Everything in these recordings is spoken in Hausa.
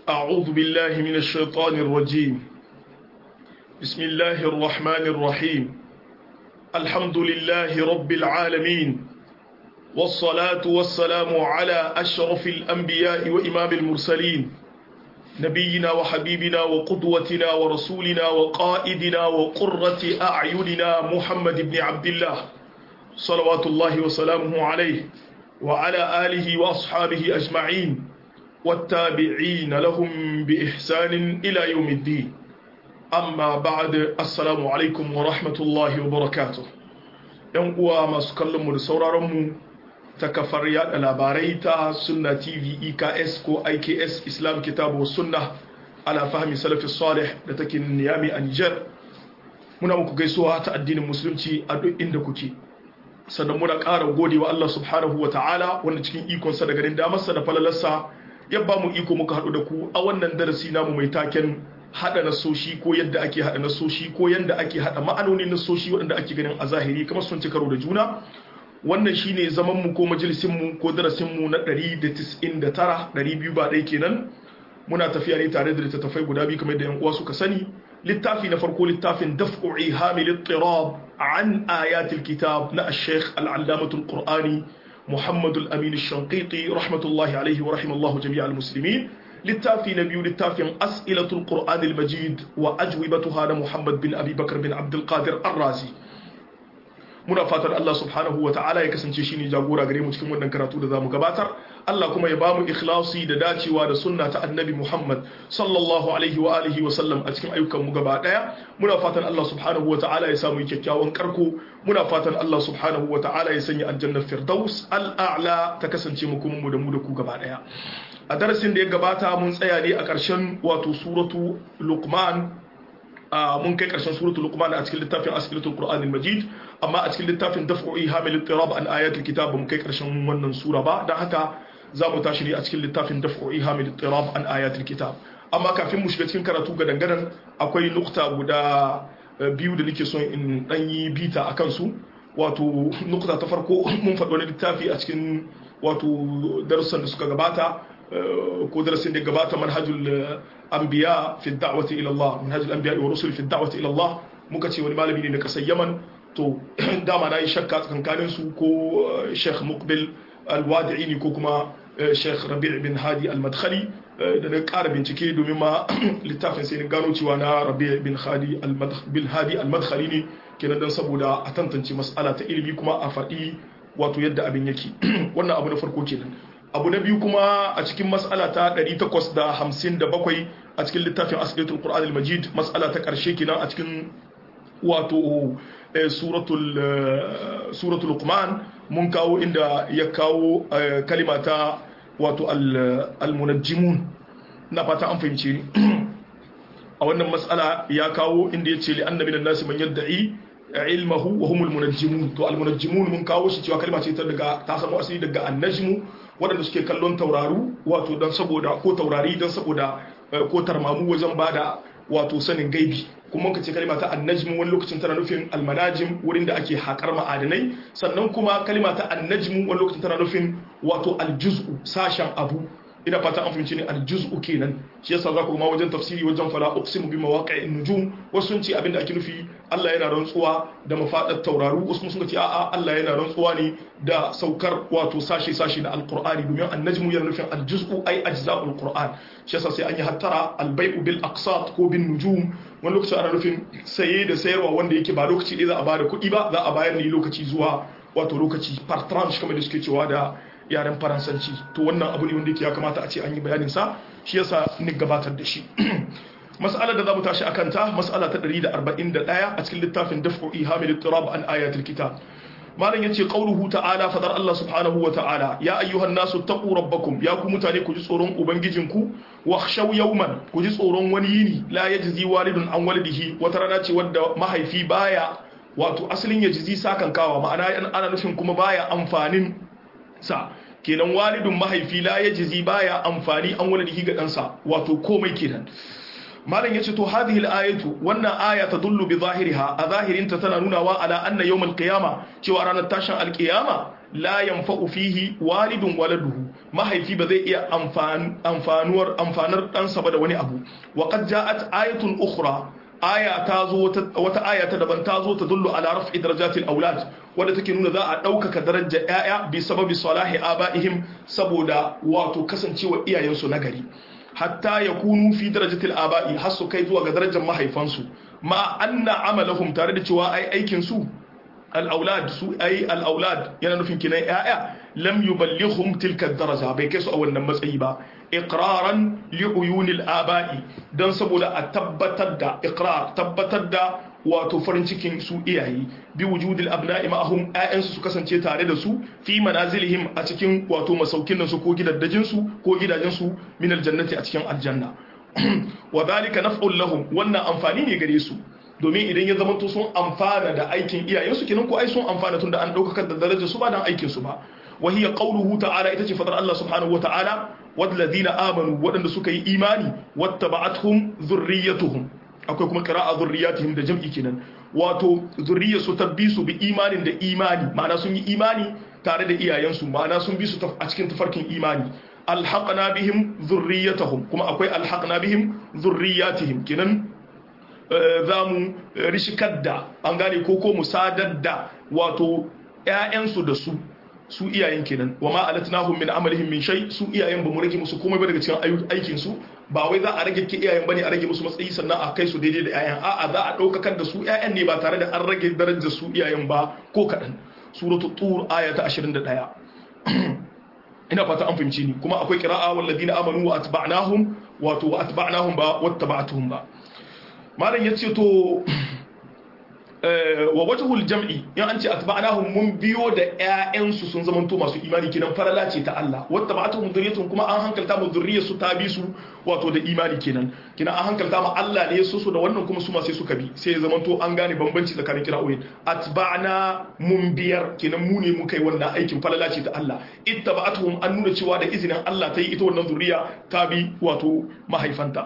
أعوذ بالله من الشيطان الرجيم بسم الله الرحمن الرحيم الحمد لله رب العالمين والصلاة والسلام على أشرف الأنبياء وإمام المرسلين نبينا وحبيبنا وقدوتنا ورسولنا وقائدنا وقرة أعيننا محمد بن عبد الله صلوات الله وسلامه عليه وعلى آله وأصحابه أجمعين والتابعين لهم بإحسان إلى يوم الدين أما بعد السلام عليكم ورحمة الله وبركاته ‘yan uwa masu kallonmu da sauraronmu ta kafar yada labarai ta sunna tv eks ko iks islam kitabu sunna ala fahmi salafi salih da take niyami a niger muna muku gaisuwa ta addinin musulunci a duk inda kuke sannan muna ƙara gode wa Allah subhanahu wa ta'ala wanda cikin ikonsa da garin damarsa da falalarsa ya ba mu iko muka haɗu da ku a wannan darasi namu mai taken haɗa nasoshi ko yadda ake haɗa nasoshi ko yadda ake haɗa ma'anonin nasoshi waɗanda ake ganin a zahiri kamar sun ci karo da juna wannan shine zaman mu ko majalisin mu ko darasin mu na 199 200 ba ɗaya kenan muna tafiya ne tare da littattafai guda biyu kamar da yan uwa suka sani littafi na farko littafin daf'u ihamil ittirab an ayatil kitab na ash-shaykh al-allamatul qur'ani محمد الأمين الشنقيطي رحمة الله عليه ورحمة الله جميع المسلمين للتافي نبي للتافي أسئلة القرآن المجيد وأجوبتها محمد بن أبي بكر بن عبد القادر الرازي muna fatan Allah subhanahu wa ta'ala ya kasance shine jagora gare mu cikin wannan karatu da zamu gabatar Allah kuma ya bamu ikhlasi da dacewa da sunna ta annabi Muhammad sallallahu alaihi wa alihi wa sallam a cikin ayyukan mu gaba daya muna fatan Allah subhanahu wa ta'ala ya samu kyakkyawan karko muna fatan Allah subhanahu wa ta'ala ya sanya aljannar firdaus al'a'la ta kasance mu kuma mu da mu da ku gaba daya a darasin da ya gabata mun tsaya ne a ƙarshen wato suratu luqman mun kai karshen suratul luqman a cikin littafin asiratul qur'anil majid amma a cikin littafin daf'u'i hamil ittirab an ayatul kitab mun kai karshen wannan sura ba dan haka za mu tashi ne a cikin littafin daf'u'i hamil ittirab an ayatul kitab amma kafin mu shiga cikin karatu ga dangadan akwai nukta guda biyu da nake son in dan yi bita akan su wato nukta ta farko mun faɗi wani littafi a cikin wato darussan da suka gabata ko darasin da gabata manhajul anbiya fi da'wati ila Allah manhajul anbiya wa rusul fi da'wati ila Allah muka ce wani malami ne na kasar Yaman to dama na yi shakka tsakankanin su ko Sheikh Muqbil Al-Wadi'i ne ko kuma Sheikh Rabi' bin Hadi Al-Madkhali da na ƙara bincike domin ma littafin sai gano cewa na Rabi' bin Hadi Al-Madkhali ne kenan dan saboda a tantance mas'ala ta ilimi kuma a faɗi wato yadda abin yake wannan abu na farko kenan abu na biyu kuma a cikin mas'ala ta 857 a cikin littafin asibitul qur'an al-majid mas'ala ta karshe kenan a cikin wato suratul suratul luqman mun kawo inda ya kawo kalima ta wato al-munajjimun na fata an fahimce ni a wannan mas'ala ya kawo inda ya ce li annabi nan nasi man yadda'i ilmahu wa humul munajjimun to al munajjimun mun kawo shi cewa kalma ce ta daga ta samu asali daga annajmu waɗanda suke kallon tauraru wato dan saboda ko taurari dan saboda ko tarmamu wajen bada wato sanin gaibi kuma ka ce kalma ta annajmu wani lokacin tana nufin almanajim wurin da ake haƙar ma'adanai sannan kuma kalma ta annajmu wani lokacin tana nufin wato aljuz'u sashen abu ina fata an fahimci ne aljuz'u kenan shi yasa za ku ma wajen tafsiri wajen fala uqsimu bi mawaqi'in nujum wasu sun ce abinda ake nufi Allah yana rantsuwa da mafadar tauraru wasu sun ce a'a Allah yana rantsuwa ne da saukar wato sashi sashi na alqur'ani domin annajmu yana nufin aljuz'u ay ajza'ul qur'an shi yasa sai an yi hattara albay'u bil aqsat ko bin nujum wani lokaci ana nufin saye da sayarwa wanda yake ba lokaci ɗaya za a bada kuɗi ba za a bayar ne lokaci zuwa wato lokaci par tranche kamar da suke cewa da yaren faransanci to wannan abu ne wanda yake ya kamata a ce an yi bayanin sa shi yasa ni gabatar da shi mas'alar da zamu tashi akan ta mas'ala ta 141 a cikin littafin daf'u ihamil ittirab an ayatul kitab malam yace qauluhu ta'ala fadar Allah subhanahu wa ta'ala ya ayyuhan nasu taqu rabbakum ya ku mutane ku ji tsoron ubangijinku wakhshaw yawman ku ji tsoron wani yini la yajzi walidun an walidihi wata rana ce wadda mahaifi baya wato asalin yajzi sakan kawa ma'ana ana nufin kuma baya amfanin sa kenan walidun mahaifi la yajzi baya amfani an walidihi ga ɗansa wato komai kenan malam yace to hadhihi al-ayatu wannan aya tadullu bi zahiriha a zahirin ta tana nunawa ala anna yawm al-qiyama cewa ranar tashin al-qiyama la yanfa'u fihi walidun waladuhu mahaifi ba zai iya amfanuwar amfanar ɗansa ba da wani abu wa qad ja'at ayatun ukhra aya ta zo wata aya ta daban ta zo ta dullu ala raf'i darajatil aulad wanda take nuna za a ɗaukaka darajar ƴaƴa bi sababi salahi abaihim saboda wato kasancewa iyayensu nagari hatta yakunu fi darajatil aba'i har su kai zuwa ga darajar mahaifansu ma anna amalahum tare da cewa ai aikin su al-aulad su ai al-aulad yana nufin kinan ƴaƴa lam yuballighum tilka daraja bai kai su a wannan matsayi ba iqraran li uyunil aba'i dan saboda a tabbatar da iqrar tabbatar da wato farin cikin su iyaye bi wujudil abna'i ma'ahum ayyansu su kasance tare da su fi manazilihim a cikin wato masaukin su ko gidaddajin su ko gidajen su min aljannati a cikin aljanna wa dhalika naf'un lahum wannan amfani ne gare su domin idan ya zama sun amfana da aikin iyayensu kenan ko ai sun amfana tun da an daukar da darajar su ba dan aikin su ba wa hiya qawluhu ta'ala ita ce fadar Allah subhanahu wa ta'ala wadladina amanu wadanda suka yi imani wattaba'atuhum dhurriyyatuhum akwai kuma qira'a dhurriyyatihim da jam'i kenan wato zurriyarsu ta bi su bi imanin da imani ma'ana sun yi imani tare da iyayensu ma'ana sun bi su a cikin tafarkin imani alhaqna bihim dhurriyyatahum kuma akwai alhaqna bihim dhurriyyatihim kenan za mu rishikar da an gane ko ko mu sadar da wato ‘ya'yansu da su su iyayen kenan wa ma alatnahum min amalihim min shay su iyayen ba mu rage musu komai ba daga cikin aikin su ba wai za a rage ki iyayen bane a rage musu matsayi sannan a kai su daidai da ‘ya'yan a'a za a ɗaukakar da su ‘ya'yan ne ba tare da an rage darajar su iyayen ba ko kaɗan suratu tur aya ta 21 ina fata an fahimci ni kuma akwai qira'a walladina amanu wa atba'nahum wato wa atba'nahum ba wattaba'tuhum ba malam ya ce to wa wajhul jam'i in an ce atba'nahum mun biyo da ƴaƴansu sun zamanto masu imani kinan farala ce ta Allah wata ba'atuhum dhurriyyatun kuma an hankalta mu dhurriyyar su ta bi su wato da imani kenan kinan an hankalta mu Allah ne su su da wannan kuma su ma sai suka bi sai ya zamanto an gane bambanci tsakanin kira'o'in atba'na mun biyar kinan mu ne mu kai wannan aikin farala ce ta Allah ittaba'atuhum an nuna cewa da izinin Allah ta yi ita wannan zuriya ta bi wato mahaifanta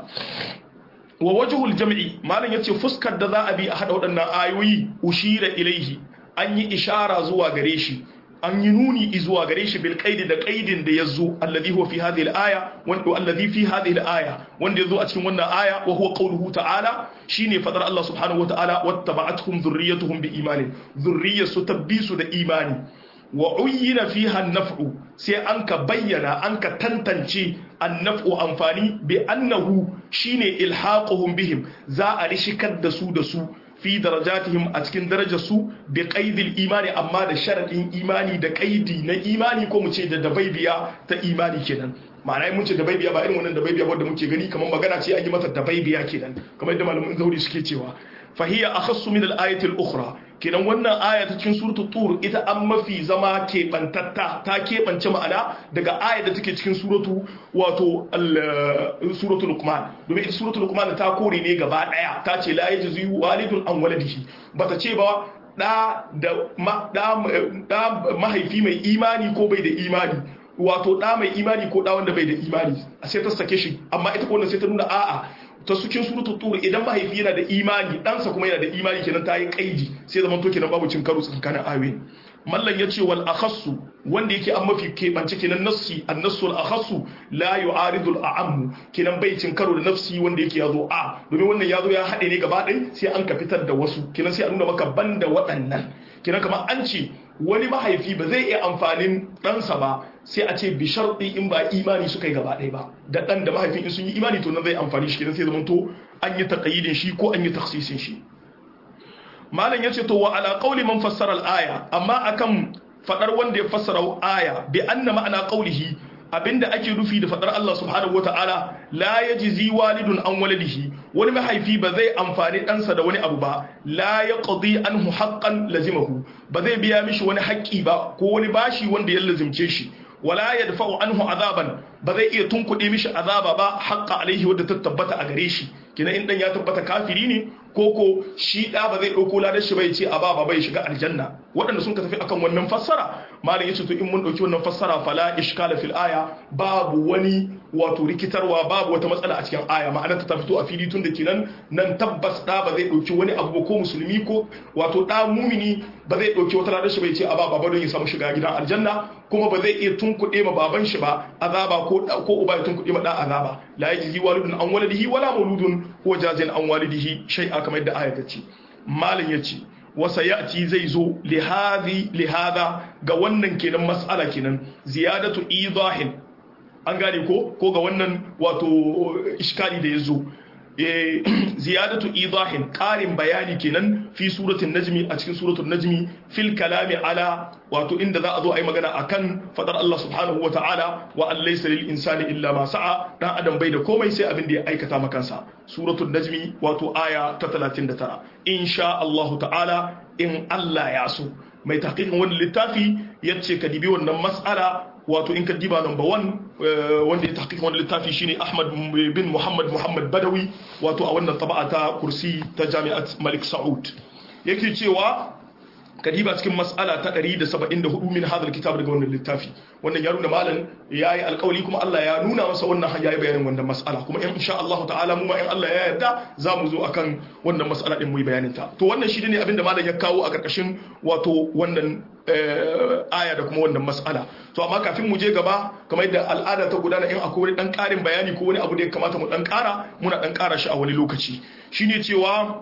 wa wajhul jam'i malam yace fuskar da za a bi a hada waɗannan ayoyi ushira ilaihi an yi ishara zuwa gare shi an yi nuni zuwa gare shi bil qaidi da qaidin da yazo alladhi huwa fi hadhihi al-aya wanda alladhi fi hadhihi al-aya wanda yazo a cikin wannan aya wa huwa qawluhu ta'ala shine fadar Allah subhanahu wa ta'ala wattaba'atuhum dhurriyyatuhum bi imanin dhurriyyatu tabbisu da imani wa uyyina fiha an-naf'u sai an ka bayyana an ka tantance an-naf'u amfani bi annahu shine ilhaquhum bihim za a rishikar da su da su fi darajatihim a cikin darajar su bi qaidil imani amma da sharadin imani da qaidi na imani ko mu ce da dabaibiya ta imani kenan ma'ana mun ce dabaibiya ba irin wannan dabaibiya wanda muke gani kamar magana ce an yi mata dabaibiya kenan kamar yadda malamin zauri suke cewa fahiya akhassu min al-ayati al-ukhra kenan wannan aya ta cikin suratu tur ita an mafi zama keɓantatta ta keɓance ma'ana daga aya da take cikin suratu wato suratu luqman domin ita suratu luqman ta kore ne gaba daya ta ce la yajzi walidun an waladihi bata ce ba da da da mahaifi mai imani ko bai da imani wato da mai imani ko da wanda bai da imani sai ta sake shi amma ita ko sai ta nuna a'a ta cikin suratul tur idan mahaifi yana da imani ɗansa kuma yana da imani kenan ta yi kaidi sai zaman to kenan babu cin karo tsakanin ayoyi mallan yace wal akhassu wanda yake an mafi keɓance kenan nassi annasul akhassu la yu'aridu al a'am kenan bai cin karo da nafsi wanda yake yazo a domin wannan yazo ya haɗe ne gaba ɗaya sai an ka fitar da wasu kenan sai a nuna maka banda waɗannan kenan kamar an ce wani mahaifi ba zai iya amfanin ɗansa ba sai a ce bi sharɗi in ba imani suka yi gaba ɗaya ba da ɗan da mahaifin in sun yi imani to nan zai amfani shi kenan sai zama to an yi taƙayyidin shi ko an yi taksisin shi malam ya ce to wa ala qawli man fassara al-aya amma akan fadar wanda ya fassara aya bi anna ma'ana qawlihi abinda ake nufi da fadar Allah subhanahu wata'ala la yajzi walidun an waladihi wani mahaifi ba zai amfani ɗansa da wani abu ba la yaqdi anhu haqqan lazimahu ba zai biya mishi wani haƙƙi ba ko wani bashi wanda ya lazimce shi wala yadfa'u anhu azaban ba zai iya tunkuɗe mishi azaba ba haqqa alaihi wadda ta tabbata a gare shi kina in dan ya tabbata kafiri ne ko ko shi da ba zai dauko ladan shi bai ce a ba bai shiga aljanna waɗanda sun ka tafi akan wannan fassara malam yace to in mun dauki wannan fassara fala ishkala fil aya babu wani wato rikitarwa babu wata matsala a cikin aya ma'anar ta fito a fili tun da kenan nan tabbas da ba zai dauki wani abu ko musulmi ko wato da mumini ba zai dauki wata ladar shi bai ce a ba baba don ya samu shiga gidan aljanna kuma ba zai iya tunkuɗe ma baban shi ba azaba ko ko uba ya tunkuɗe ma da azaba la yajzi walidun an waladihi wala mauludun huwa jazin an walidihi shay'a kamar yadda aya ta ce malam yace wasa ya'ti zai zo lihada ga wannan kenan mas'ala kenan ziyadatu idahin an gane ko ko ga wannan wato iskali da ya zo ziyadatu idahin ƙarin bayani kenan fi suratul najmi a cikin suratul najmi fil kalami ala wato inda za a zo a yi magana akan fadar Allah subhanahu wa ta'ala wa an laysa lil insani illa ma sa'a dan adam bai da komai sai abin da ya aikata makansa suratul najmi wato aya ta 39 insha Allah ta'ala in Allah ya so mai tahqiqin wannan littafi yace ka dibi wannan mas'ala wato in ka diba number one wanda ya tahqiq wannan littafi shine Ahmad bin Muhammad Muhammad Badawi wato a wannan taba'a ta kursi ta Jami'at Malik Saud yake cewa kadiba cikin mas'ala ta 174 min hadal kitab daga wannan littafi wannan ya nuna malam yayi alƙawari kuma Allah ya nuna masa wannan hanya yayi bayanin wannan mas'ala kuma in insha Allah ta'ala mu ma in Allah ya yarda za mu zo akan wannan mas'ala din mu yi bayanin ta to wannan shi ne abinda malam ya kawo a karkashin wato wannan aya da kuma wannan mas'ala to amma kafin mu je gaba kamar yadda al'ada ta gudana in akwai wani dan karin bayani ko wani abu da ya kamata mu dan kara muna dan kara shi a wani lokaci shine cewa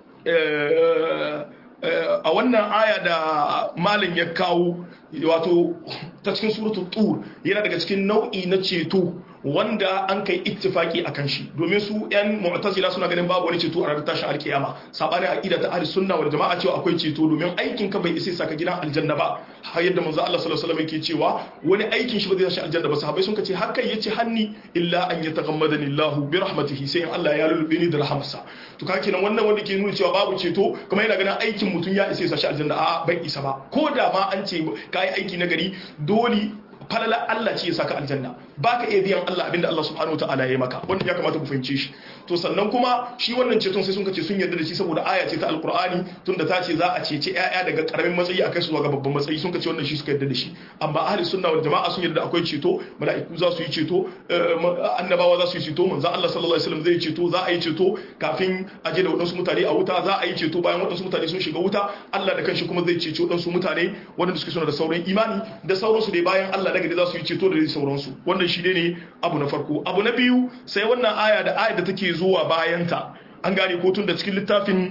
a wannan aya da malin ya kawo wato ta cikin suratul tur yana daga cikin nau'i na ceto wanda an kai ittifaki akan shi domin su yan mu'tazila suna ganin babu wani ceto a ranar tashin alkiyama sabanin aqida ta ahli sunna wal jama'a cewa akwai ceto domin aikin ka bai isa saka gidan aljanna ba har yadda manzo Allah sallallahu alaihi wasallam yake cewa wani aikin shi ba zai tashi aljanna ba sahabbai sun ce haka yace hanni illa an yataghammadani Allah bi rahmatihi sai in Allah ya lulube ni da rahmarsa to kake nan wannan wanda ke nuna cewa babu ceto kuma yana ganin aikin mutum ya isa ya shi aljanna a'a bai isa ba ko da ma an ce kai aiki na gari dole falala Allah ce ya saka aljanna baka iya biyan Allah abinda Allah subhanahu wataala ya yi maka wanda ya kamata ku fahimce shi to sannan kuma shi wannan ceton sai sun kace sun yarda da shi saboda aya ce ta alqur'ani tunda ta ce za a cece ƴaƴa daga karamin matsayi a kai su zuwa ga babban matsayi sun kace wannan shi suka yarda da shi amma ahli sunna wal jama'a sun yarda akwai ceto mala'iku za su yi ceto annabawa za su yi ceto manzo Allah sallallahu alaihi wasallam zai ceto za a yi ceto kafin a je da wadansu mutane a wuta za a yi ceto bayan wadansu mutane sun shiga wuta Allah da kanshi kuma zai cece wadansu mutane wadanda suke suna da sauran imani da sauransu dai bayan Allah daga da za su yi ceto da sauransu wannan shi ne abu na farko abu na biyu sai wannan aya da aya da take zuwa bayanta an gane ko tun da cikin littafin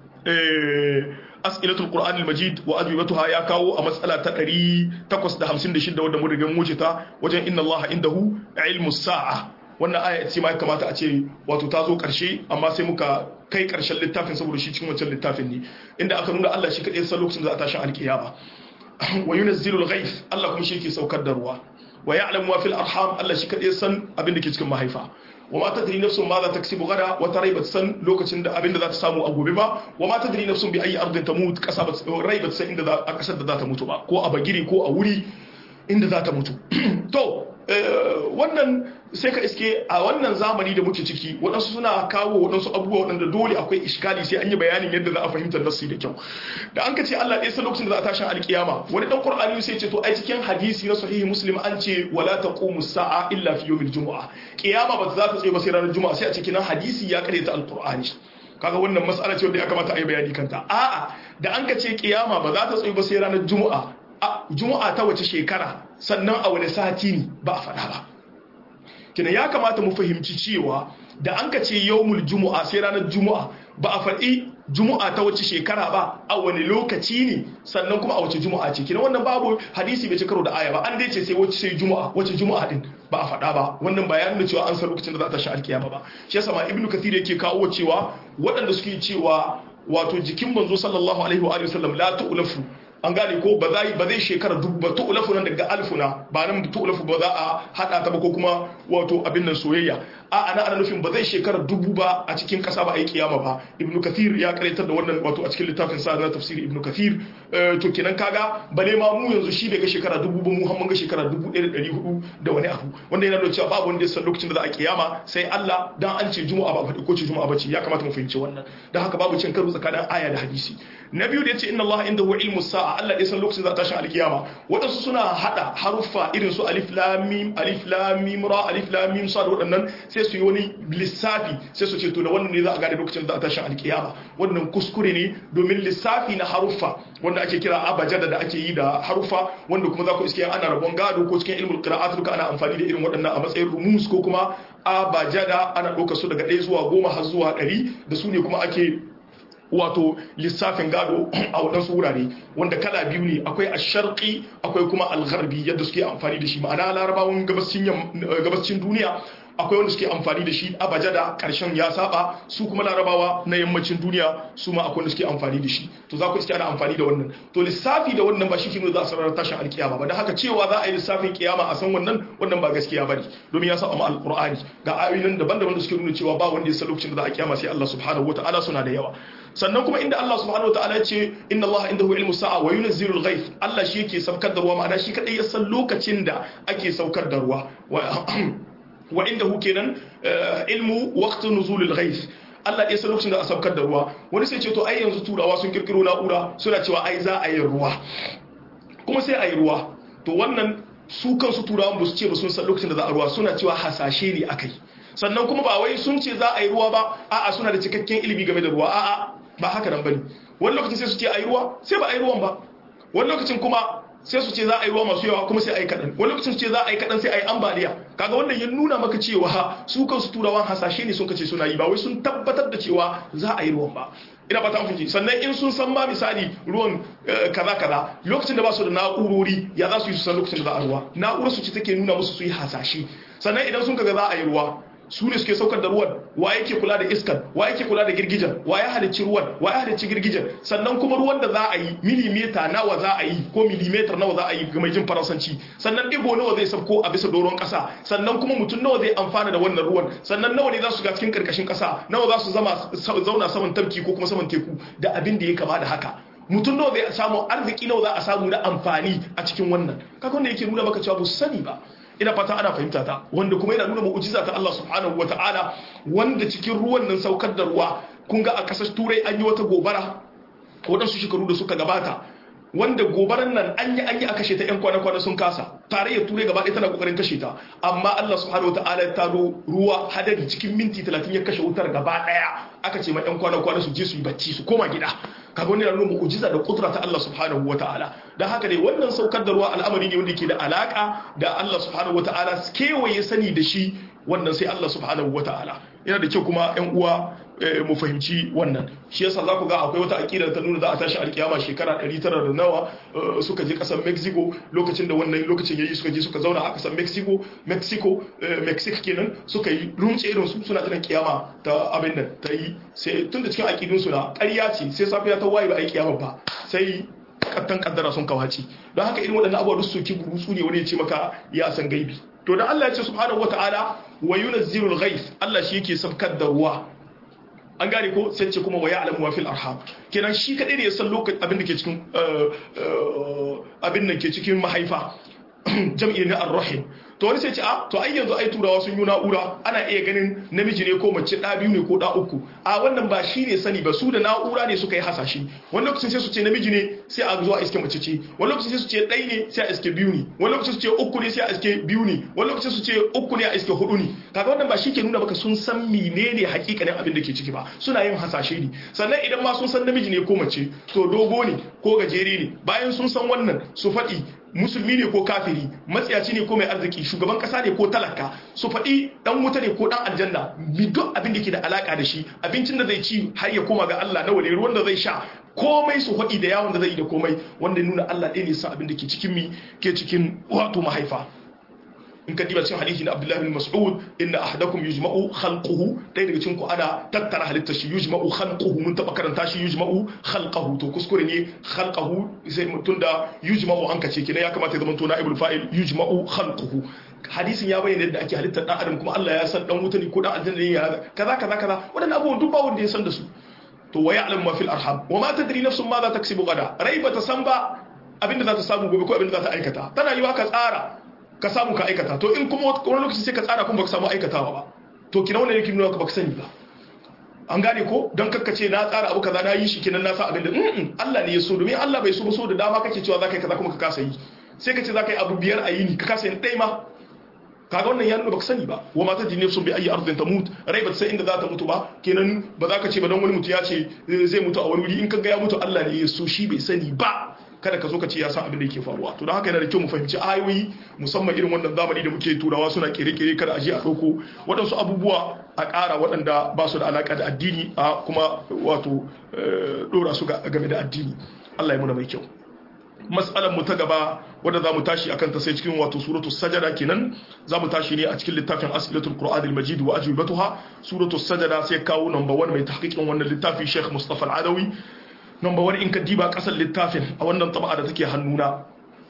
as'ilatul qur'an al-majid wa ajwibatuha ya kawo a matsala ta 856 wanda mun riga mu wuce ta wajen inna allaha indahu ilmus sa'a wannan aya ce ma ya kamata a ce wato ta zo karshe amma sai muka kai karshen littafin saboda shi cikin wancan littafin ne inda aka nuna Allah shi kadai san lokacin da za a tashi alkiyama wa yunazzilu al-ghayth Allah kuma shi yake saukar da ruwa wa ya'lamu ma fil arham Allah shi kadai san abin da ke cikin mahaifa wa ma tadri nafsun ma za ta kasibu gada wata rai ba san lokacin da abin da za ta samu a gobe ba wa ma tadri nafsun bi ayi ardin tamut kasa ba rai ba san inda a kasar da za ta mutu ba ko a bagiri ko a wuri inda za ta mutu to wannan sai ka iske a wannan zamani da muke ciki waɗansu suna kawo waɗansu abubuwa waɗanda dole akwai iskali sai an yi bayanin yadda za a fahimtar nasu da kyau da an ka ce Allah ɗaya san lokacin da za a tashin alkiyama wani ɗan Qur'ani sai ce to ai cikin hadisi na sahihi Muslim an ce wala taqumu sa'a illa fi yawmil jumu'a kiyama ba za ta tsaye ba sai ranar juma'a sai a cikin hadisi ya kare ta alqur'ani kaga wannan mas'ala ce wanda ya kamata a yi bayani kanta a'a da an ka ce kiyama ba za ta tsaye ba sai ranar juma'a juma'a ta wace shekara sannan a wani sati ne ba a faɗa ba kina ya kamata mu fahimci cewa da an ka ce yawmul juma'a sai ranar juma'a ba a faɗi juma'a ta wace shekara ba a wani lokaci ne sannan kuma a wace juma'a ce kina wannan babu hadisi bai ci karo da aya ba an dai ce sai wace sai juma'a wace juma'a din ba a faɗa ba wannan ba ya nuna cewa an san lokacin da za ta shi alkiyama ba shi yasa ma ibnu kathir yake kawo cewa waɗanda suke cewa wato jikin manzo sallallahu alaihi wa sallam la tu'lafu an gane ko ba zai ba zai shekara dubu ba tu'lafu nan daga alfuna ba nan tu'lafu ba za a hada ta ba ko kuma wato abin nan soyayya a ana ana nufin ba zai shekara dubu ba a cikin kasa ba a yi kiyama ba ibnu kathir ya karaitar da wannan wato a cikin littafin sa na tafsiri ibnu kathir to kenan kaga bale ma mu yanzu shi bai ga shekara dubu ba mu har mun ga shekara dubu ɗaya da ɗari hudu da wani abu wanda yana nuna cewa babu wanda ya san lokacin da za a kiyama sai Allah dan an ce juma'a ba faɗi ko ce juma'a ba ce ya kamata mu fahimci wannan dan haka babu cin karo tsakanin aya da hadisi na biyu da yace inna Allah indahu ilmu sa'a Allah ya san lokacin za ta tashi alkiyama wadansu suna hada haruffa irin su alif lam mim alif lam mim ra alif lam mim sad wadannan sai su yi wani lissafi sai su ce to da wannan ne za a gane lokacin za ta tashi alkiyama wannan kuskure ne domin lissafi na haruffa wanda ake kira abajada da ake yi da haruffa wanda kuma za ku iske ana rabon gado ko cikin ilmul qira'at duka ana amfani da irin waɗannan a matsayin rumus ko kuma abajada ana ɗaukar su daga ɗaya zuwa goma har zuwa ɗari da su ne kuma ake wato lissafin gado a waɗansu wurare wanda kala biyu ne akwai asharqi akwai kuma algharbi yadda suke amfani da shi ma'ana larabawan gabascin duniya akwai wanda suke amfani da shi abajada karshen ya saba su kuma larabawa na yammacin duniya su ma akwai wanda suke amfani da shi to za ku iske ana amfani da wannan to lissafi da wannan ba shi ke za a sanar tashin alkiyama ba da haka cewa za a yi lissafin kiyama a san wannan wannan ba gaskiya bane domin ya saba ma alqur'ani ga ayoyin daban-daban da suke nuna cewa ba wanda ya san lokacin da za a kiyama sai Allah subhanahu wataala suna da yawa sannan kuma inda Allah subhanahu wataala ya ce inna Allah indahu ilmu sa'a wa yunzilu al-ghayth Allah shi yake saukar da ruwa ma'ana shi kadai ya san lokacin da ake saukar da ruwa wa indahu kenan ilmu waqt nuzul al-ghayth Allah ya san lokacin da a saukar da ruwa wani sai ce to ai yanzu turawa sun kirkiro na'ura suna cewa ai za a yi ruwa kuma sai a yi ruwa to wannan su kansu turawan ba su ce ba sun san lokacin da za a ruwa suna cewa hasashe ne akai sannan kuma ba wai sun ce za a yi ruwa ba a'a suna da cikakken ilimi game da ruwa a'a ba haka nan bane wani lokacin sai su ce a yi ruwa sai ba a yi ruwan ba wani lokacin kuma sai su ce za a yi ruwa masu yawa kuma sai a yi kaɗan wani lokacin su ce za a yi kaɗan sai a yi ambaliya kaga wannan ya nuna maka cewa su kansu turawan hasashe ne sun kace suna yi ba wai sun tabbatar da cewa za a yi ruwan ba ina fata an sannan in sun san ma misali ruwan kaza kaza lokacin da ba su da na'urori ya za su yi su san lokacin da za a ruwa na'urar su ce take nuna musu su yi hasashe sannan idan sun kaga za a yi ruwa su ne suke saukar da ruwan wa yake kula da iskan wa yake kula da girgijen wa ya halicci ruwan wa ya halicci girgijen sannan kuma ruwan da za a yi milimeta nawa za a yi ko milimetar nawa za a yi ga mai jin faransanci sannan digo nawa zai sauko a bisa doron kasa sannan kuma mutum nawa zai amfana da wannan ruwan sannan nawa ne za su ga cikin karkashin kasa nawa za su zama zauna saman tafki ko kuma saman teku da abin da ya kama da haka mutum nawa zai samu arziki nawa za a samu na amfani a cikin wannan kaga wanda yake nuna maka cewa ba su sani ba ina fata ana fahimta ta wanda kuma yana nuna mu'jiza ta Allah subhanahu wata'ala wanda cikin ruwan nan saukar da ruwa kun ga a kasar turai an yi wata gobara waɗansu shekaru da suka gabata wanda gobaran nan an yi an yi a kashe ta 'yan kwana-kwana sun kasa tarayyar turai gaba ɗaya tana kokarin kashe ta amma Allah subhanahu wata'ala ya taro ruwa hadari cikin minti 30 ya kashe wutar gaba ɗaya aka ce ma 'yan kwana-kwana su je su yi bacci su koma gida kaga wani nuna mu'jiza da kudura ta Allah subhanahu wata'ala dan haka dai wannan saukar da ruwa al'amari ne wanda ke da alaka da Allah subhanahu wata'ala kewaye sani da shi wannan sai Allah subhanahu wata'ala yana da kyau kuma 'yan uwa mu fahimci wannan shi yasa za ku ga akwai wata aƙida ta nuna za a tashi alkiyama shekara 900 da nawa suka je ƙasar mexico lokacin da wannan lokacin yayi suka je suka zauna a ƙasar mexico mexico mexico kenan suka yi rumce irin su suna tunan kiyama ta abin nan ta yi sai tun da cikin aƙidun su na ƙarya ce sai safiya ta waye ba a yi kiyama ba sai kattan kaddara sun kawaci don haka irin waɗannan abubuwa su ki burutsu ne wani ya ce maka ya san gaibi to da Allah ya ce subhanahu wataala wa yunazzilul ghaith Allah shi yake sabkar da ruwa an gane ko sai ce kuma wa ya'lamu wa fil arham kenan shi kadai ne ya san lokacin abin da ke cikin abin da ke cikin mahaifa jam'i na ar-rahim to wani sai ce a to ai yanzu ai turawa sun yi na'ura ana iya ganin namiji ne ko mace da biyu ne ko da uku a wannan ba shi ne sani ba su da na'ura ne suka yi hasashe wani lokacin sai su ce namiji ne sai a zuwa iske mace ce wani lokacin sai su ce ɗai ne sai a iske biyu ne wani lokacin su ce uku ne sai a iske biyu ne wani lokacin su ce uku ne a iske hudu ne kaga wannan ba shi ke nuna maka sun san menene hakikanin abin da ke ciki ba suna yin hasashe ne sannan idan ma sun san namiji ne ko mace to dogo ne ko gajere ne bayan sun san wannan su faɗi musulmi ne ko kafiri matsiyaci ne ko mai arziki shugaban kasa ne ko talaka su faɗi dan wuta ne ko dan aljanna bi duk abin da ke da alaka da shi abincin da zai ci har ya koma ga Allah na wale ruwan da zai sha komai su faɗi da yawon da zai yi da komai wanda nuna Allah ɗaya ne sa abin da ke cikin mi ke cikin wato mahaifa in ka diba cikin hadisi na Abdullahi bin Mas'ud inna ahadakum yujma'u khalquhu dai daga cikin ku ana tattara halittar shi yujma'u khalquhu mun taba karanta shi yujma'u khalqahu to kuskure ne khalqahu sai mutun da yujma'u an kace kina ya kamata ya zama to na'ibul fa'il yujma'u khalquhu hadisin ya bayyana yadda ake halittar dan adam kuma Allah ya san dan wuta ne ko dan aljanna ne ya kaza kaza kaza wadannan abubuwan duk ba wanda ya san da su to wa ya'lamu ma fil arham wa ma tadri nafsun ma za taksibu gada rai ba ta san ba abinda za ta samu gobe ko abinda za ta aikata tana yiwa ka tsara ka samu ka aikata to in kuma wani lokaci sai ka tsara kuma baka samu aikatawa ba to kina wannan yake nuna ka baka sani ba an gane ko don kakkace na tsara abu kaza na yi shi kenan na sa abin da Allah ne ya so domin Allah bai so ba so da dama kake cewa zaka yi kaza kuma ka kasa yi sai ka ce zaka yi abu biyar a yini ka kasa yin ɗaya ma kaga wannan ya nuna baka sani ba wa mata jinne sun bi ayi arzin ta mut rai ba sai inda za ta mutu ba kenan ba za ka ce ba don wani mutu ya ce zai mutu a wani wuri in ka ga ya mutu Allah ne ya so shi bai sani ba kada ka zo ka ce ya san abin da yake faruwa to don haka yana da kyau mu fahimci ayoyi musamman irin wannan zamani da muke turawa suna kere-kere kada a je a ɗauko waɗansu abubuwa a ƙara waɗanda ba su da alaƙa da addini a kuma wato ɗora su game da addini Allah ya muna mai kyau mas'alar mu ta gaba wadda za mu tashi akan ta sai cikin wato suratul sajada kenan za mu tashi ne a cikin littafin as'ilatul qur'an al-majid wa ajwibatuha suratul sajada sai kawo number 1 mai tahqiqin wannan littafi Sheikh Mustafa al-Adawi number 1 in ka diba kasar littafin a wannan taba'a da take hannuna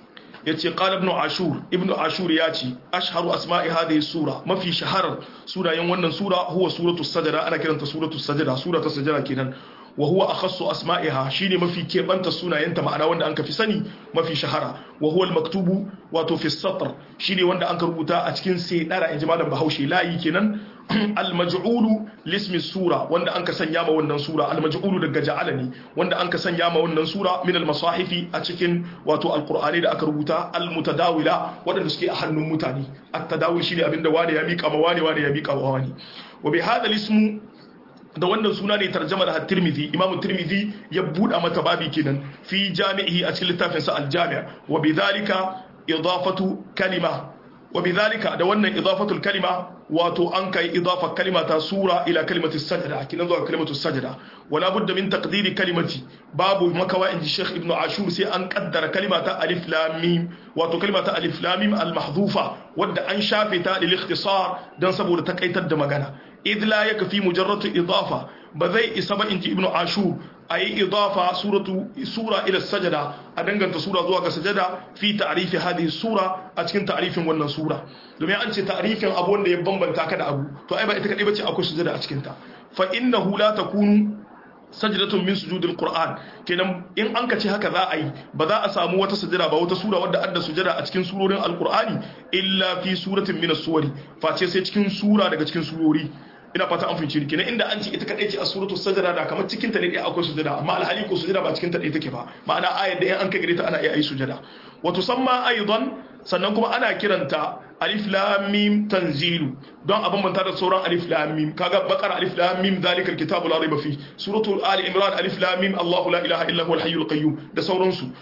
yace qala ibn ashur ibn ashur ya ce ashharu asma'i hadhihi sura mafi shaharar sunayen wannan sura huwa suratul sajada ana kiranta suratul sajada sura ta sajada kenan wa huwa akhassu asma'iha shine mafi kebanta sunayenta ma'ana wanda an fi sani mafi shahara wa huwa al-maktubu wato fi satr shine wanda an rubuta a cikin sedara inji malam Bahaushe layi kenan al-maj'ulu lismi sura wanda an ka sanya ma wannan sura al-maj'ulu daga ja'ala ne wanda an ka sanya ma wannan sura min al-masahifi a cikin wato al-qur'ani da aka rubuta al-mutadawila wadanda suke a hannun mutane at-tadawil shine abinda wani ya mika ma wani wani ya mika ma wani wa bi hadha al-ismu da wannan suna ne tarjama da tirmidhi imamu tirmidhi ya buɗa mata babi kenan fi jami'i a cikin littafin sa al-jami' wa bidhalika idafatu kalima wa bidhalika da wannan idafatul kalima wato an kai idafa kalima ta sura ila kalimati sajda kinan zuwa kalimatu sajda wala budda min taqdiri kalimati babu makawa inji sheikh ibnu ashur sai an kaddara kalima ta alif lam mim wato kalima ta alif lam mim al mahdhufa wadda an shafe ta lil ikhtisar dan saboda takaitar da magana idh la yakfi mujarrad idafa ba zai isa ba inji ibnu ashur ayi idafa suratu sura ila sajada a danganta sura zuwa ga sajada fi ta'rifi hadhihi sura a cikin ta'rifin wannan sura domin an ce ta'rifin abu wanda ya bambanta ka da abu to ai ba ita kadai bace akwai sujada a cikin ta fa innahu la takunu sajdatun min sujudil qur'an kenan in an kace haka za a yi ba za a samu wata sujada ba wata sura wadda adda sujada a cikin surorin alqur'ani illa fi suratin min as-suwari face sai cikin sura daga cikin surori ina fata an fahimci kenan inda an ce ita kadai ce a suratul sajda da kamar cikin ta ne dai akwai sujada amma alhali ko sujada ba cikin ta dai take ba ma'ana ayar da in an kai gare ta ana iya yi sujada wa tusamma aidan sannan kuma ana kiranta alif lam mim tanzilu don a bambanta da sauran alif lam mim kaga bakar alif lam mim zalikal kitabu la raiba fi suratul ali imran alif lam mim allah la ilaha illa huwal hayyul qayyum da sauransu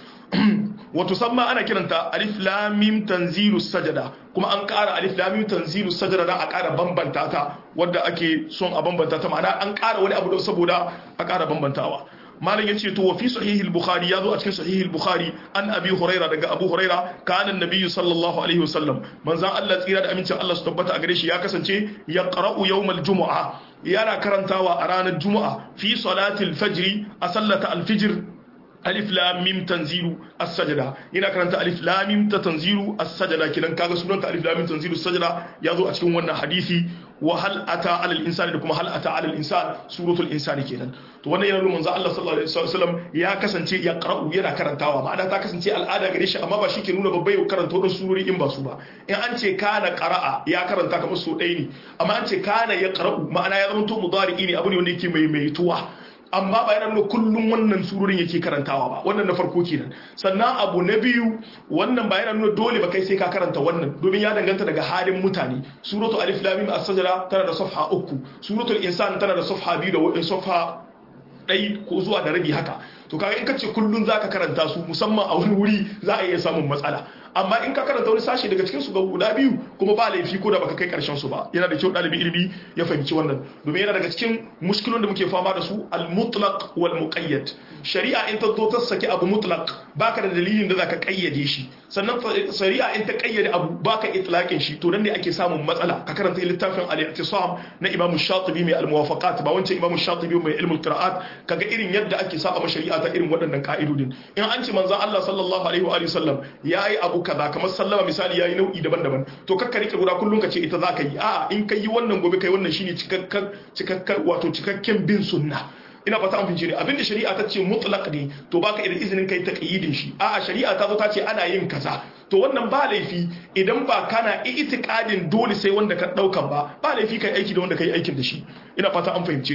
wa tusamma ana kiranta alif lam mim tanzilu sajada kuma an ƙara alif lam mim tanzilu sajada dan a ƙara bambanta ta wanda ake son a bambanta ta ma'ana an ƙara wani abu don saboda a ƙara bambantawa malam yace to wa fi sahih al-bukhari yazo a cikin sahih al-bukhari an abi huraira daga abu huraira kana annabi sallallahu alaihi wasallam manzon Allah tsira da amincin Allah su tabbata a gare shi ya kasance ya qara'u yawm al-jumu'a yana karantawa a ranar juma'a fi salatil fajr a sallata al-fajr alif lam mim tanzilu as-sajda yana karanta alif lam mim ta tanzilu as-sajda kidan kaga sunanta alif lam mim tanzilu as-sajda yazo a cikin wannan hadisi wa hal ata ala al-insani da kuma hal ata ala al-insan suratul insani kenan to wannan yana nuna manzo Allah sallallahu alaihi wasallam ya kasance ya qara'u yana karantawa ma'ana ta kasance al'ada gare shi amma ba shi ke nuna babbai karanta wadansu surori in ba su ba in an ce kana qara'a ya karanta kamar so ɗaya ne amma an ce kana ya qara'u ma'ana ya zama to mudari ne abu ne wanda yake mai mai tuwa amma ba yana nuna kullum wannan surorin yake karantawa ba wannan na farko kenan sannan abu na biyu wannan ba yana nuna dole ba kai sai ka karanta wannan domin ya danganta daga halin mutane suratu alif lam mim as-sajda tana da safha uku suratul insan tana da safha biyu da safha ɗai ko zuwa da rabi haka to kaga in ka ce kullum zaka karanta su musamman a wani wuri za a iya samun matsala amma in ka karanta wani sashe daga cikin su ga guda biyu kuma ba laifi ko da baka kai karshen su ba yana da kyau dalibi ilimi ya fahimci wannan domin yana daga cikin muskilun da muke fama da su al-mutlaq wal muqayyad shari'a in ta zo ta saki abu mutlaq baka da dalilin da zaka kayyade shi sannan shari'a in ta kayyade abu baka itlaqin shi to nan ne ake samun matsala ka karanta littafin al-i'tisam na Imam Shatibi mai al-muwafaqat ba wancan Imam Shatibi mai ilmul qira'at kaga irin yadda ake saba shari'a ta irin waɗannan ka'idodin in an ce manzon Allah sallallahu alaihi wa alihi sallam yayi abu kaza kamar sallama misali yayi nau'i daban-daban to kakka rike guda kullun ka ce ita za ka yi a'a in kai yi wannan gobe kai wannan shine cikakken cikakken wato cikakken bin sunna ina fata an fince ne abinda shari'a ta ce mutlaq ne to baka irin izinin kai taqyidin shi a'a shari'a ta zo ta ce ana yin kaza to wannan ba laifi idan ba kana itikadin dole sai wanda ka daukan ba ba laifi kai aiki da wanda kai aikin da shi ina fata an fahimce ni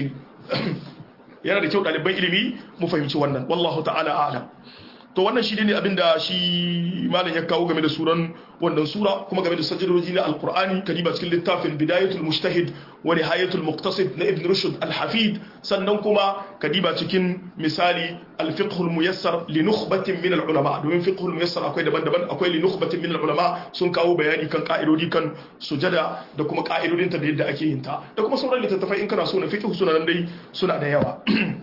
yana da kyau ɗaliban ilimi mu fahimci wannan wallahu ta'ala a'lam to wannan shi ne abin da shi malam ya kawo game da suran wannan sura kuma game da sajidoji na alkur'ani kadiba cikin littafin bidayatul mujtahid wa nihayatul muqtasid na ibn rushd al-hafid sannan kuma kadiba cikin misali al-fiqh al-muyassar li nukhbatin min al-ulama domin fiqh al-muyassar akwai daban-daban akwai li nukhbatin min al-ulama sun kawo bayani kan ka'idodi kan sujada da kuma ka'idodin ta da yadda ake yin ta da kuma sauran littattafai in kana so na fiqh suna nan dai suna da yawa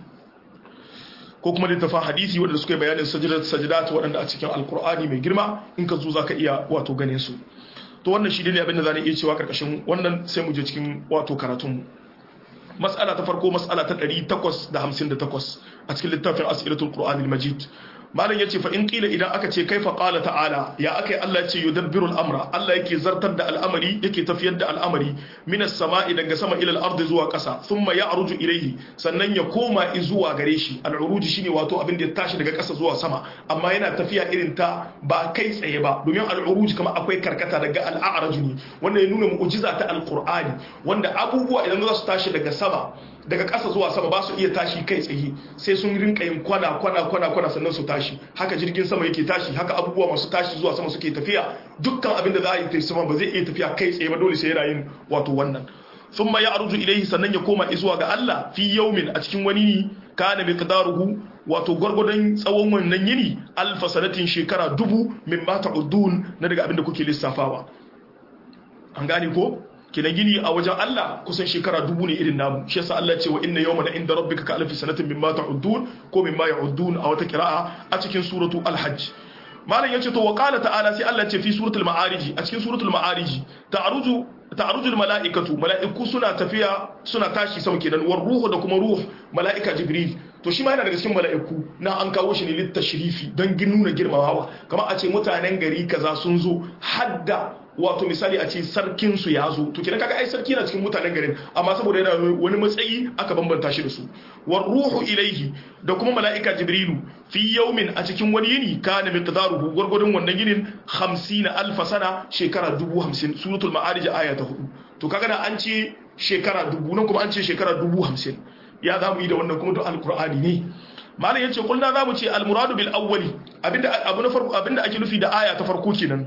ko kuma littafin hadisi waɗanda suka yi bayanin sajidat sajidat waɗanda a cikin alkur'ani mai girma in ka zo za ka iya wato ganin su to wannan shi ne abin da za iya cewa karkashin wannan sai mu je cikin wato karatunmu mas'ala ta farko mas'ala ta 858 a cikin littafin as'ilatul qur'anil majid malam yace fa in qila idan aka ce kaifa qala ta'ala ya akai Allah yace yudabbiru al-amra Allah yake zartar da al'amari yake tafiyar da al'amari minas sama'i daga sama ila al-ardi zuwa ƙasa thumma ya'ruju ilayhi sannan ya koma zuwa gare shi al-uruji shine wato abin da ya tashi daga ƙasa zuwa sama amma yana tafiya irin ta ba kai tsaye ba domin al-uruji kamar akwai karkata daga al-a'raj ne wanda ya nuna mu'jiza ta al-qur'ani wanda abubuwa idan za su tashi daga sama daga ƙasa zuwa sama ba su iya tashi kai tsaye sai sun rinka yin kwana kwana kwana kwana sannan su tashi haka jirgin sama yake tashi haka abubuwa masu tashi zuwa sama suke tafiya dukkan abin da za a yi tafi sama ba zai iya tafiya kai tsaye ba dole sai yana yin wato wannan thumma ya'ruju ilayhi sannan ya koma zuwa ga Allah fi yawmin a cikin wani ne kana miqdaruhu wato gwargwadon tsawon wannan yini alfa sanatin shekara dubu min ma ta'udun na daga abin da kuke lissafawa an gane ko kina gini a wajen Allah kusan shekara dubu ne irin namu shi yasa Allah ce wa inna yawman inda rabbika ka alfi sanatin mimma ta'uddun ko mimma ya'uddun a wata qira'a a cikin suratu al-hajj malam yace to wa qala ta'ala sai Allah ce fi suratul ma'arij a cikin suratul ma'arij ta'aruju ta'aruju al-mala'ikatu mala'iku suna tafiya suna tashi sama kenan war ruhu da kuma ruh mala'ika jibril to shi ma yana daga cikin mala'iku na an kawo shi ne littashrifi don nuna girmamawa kamar a ce mutanen gari kaza sun zo hadda wato misali a ce sarkin su ya zo to kina kaga ai sarki na cikin mutanen garin amma saboda yana wani matsayi aka bambanta shi da su war ruhu ilaihi da kuma mala'ika jibrilu fi yawmin a cikin wani yini kana miqdaruhu gurgurdun wannan yinin 50 alf sana shekara 50 suratul ma'arij aya ta 4 to kaga da an ce shekara dubu nan kuma an ce shekara 50 ya zamu yi da wannan kuma to alqur'ani ne malam yace kullu zamu ce almuradu bil awwali abinda abu na farko abinda ake nufi da aya ta farko kenan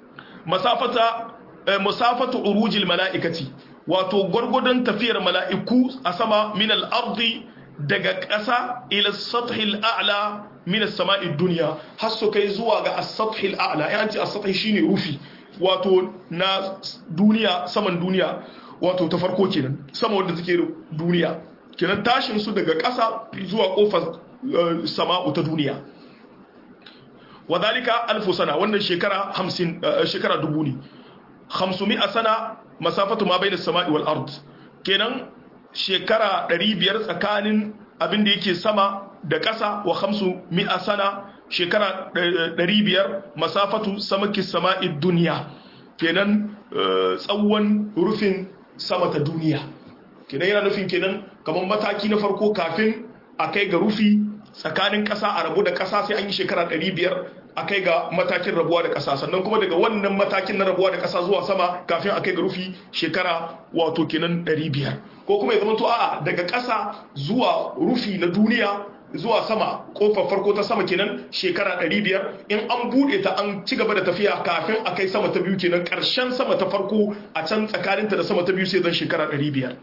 masafata musafatu urujil mala'ikati wato gwargwadon tafiyar mala'iku a sama min al-ardi daga ƙasa ila sathil a'la min as-sama'i dunya har su kai zuwa ga as-sathil a'la yan ce as-sathi shine rufi wato na duniya saman duniya wato ta farko kenan sama wanda take duniya kenan tashin su daga ƙasa zuwa kofar sama'u ta duniya wadhalika alfu sana wannan shekara 50 shekara dubu ne 500 sana masafatu ma bainas sama'i wal ard kenan shekara 500 tsakanin abin da yake sama da ƙasa wa 500 sana shekara 500 masafatu samaki sama'i duniya kenan tsawon rufin sama ta duniya kenan yana nufin kenan kamar mataki na farko kafin a kai ga rufi tsakanin ƙasa a rabu da ƙasa sai an yi shekara 500 a kai ga matakin rabuwa da ƙasa sannan kuma daga wannan matakin na rabuwa da ƙasa zuwa sama kafin a kai ga rufi shekara wato kenan 500 ko kuma ya zama to a'a daga ƙasa zuwa rufi na duniya zuwa sama kofar farko ta sama kenan shekara 500 in an bude ta an ci gaba da tafiya kafin a kai sama ta biyu kenan ƙarshen sama ta farko a can tsakaninta da sama ta biyu sai zan shekara 500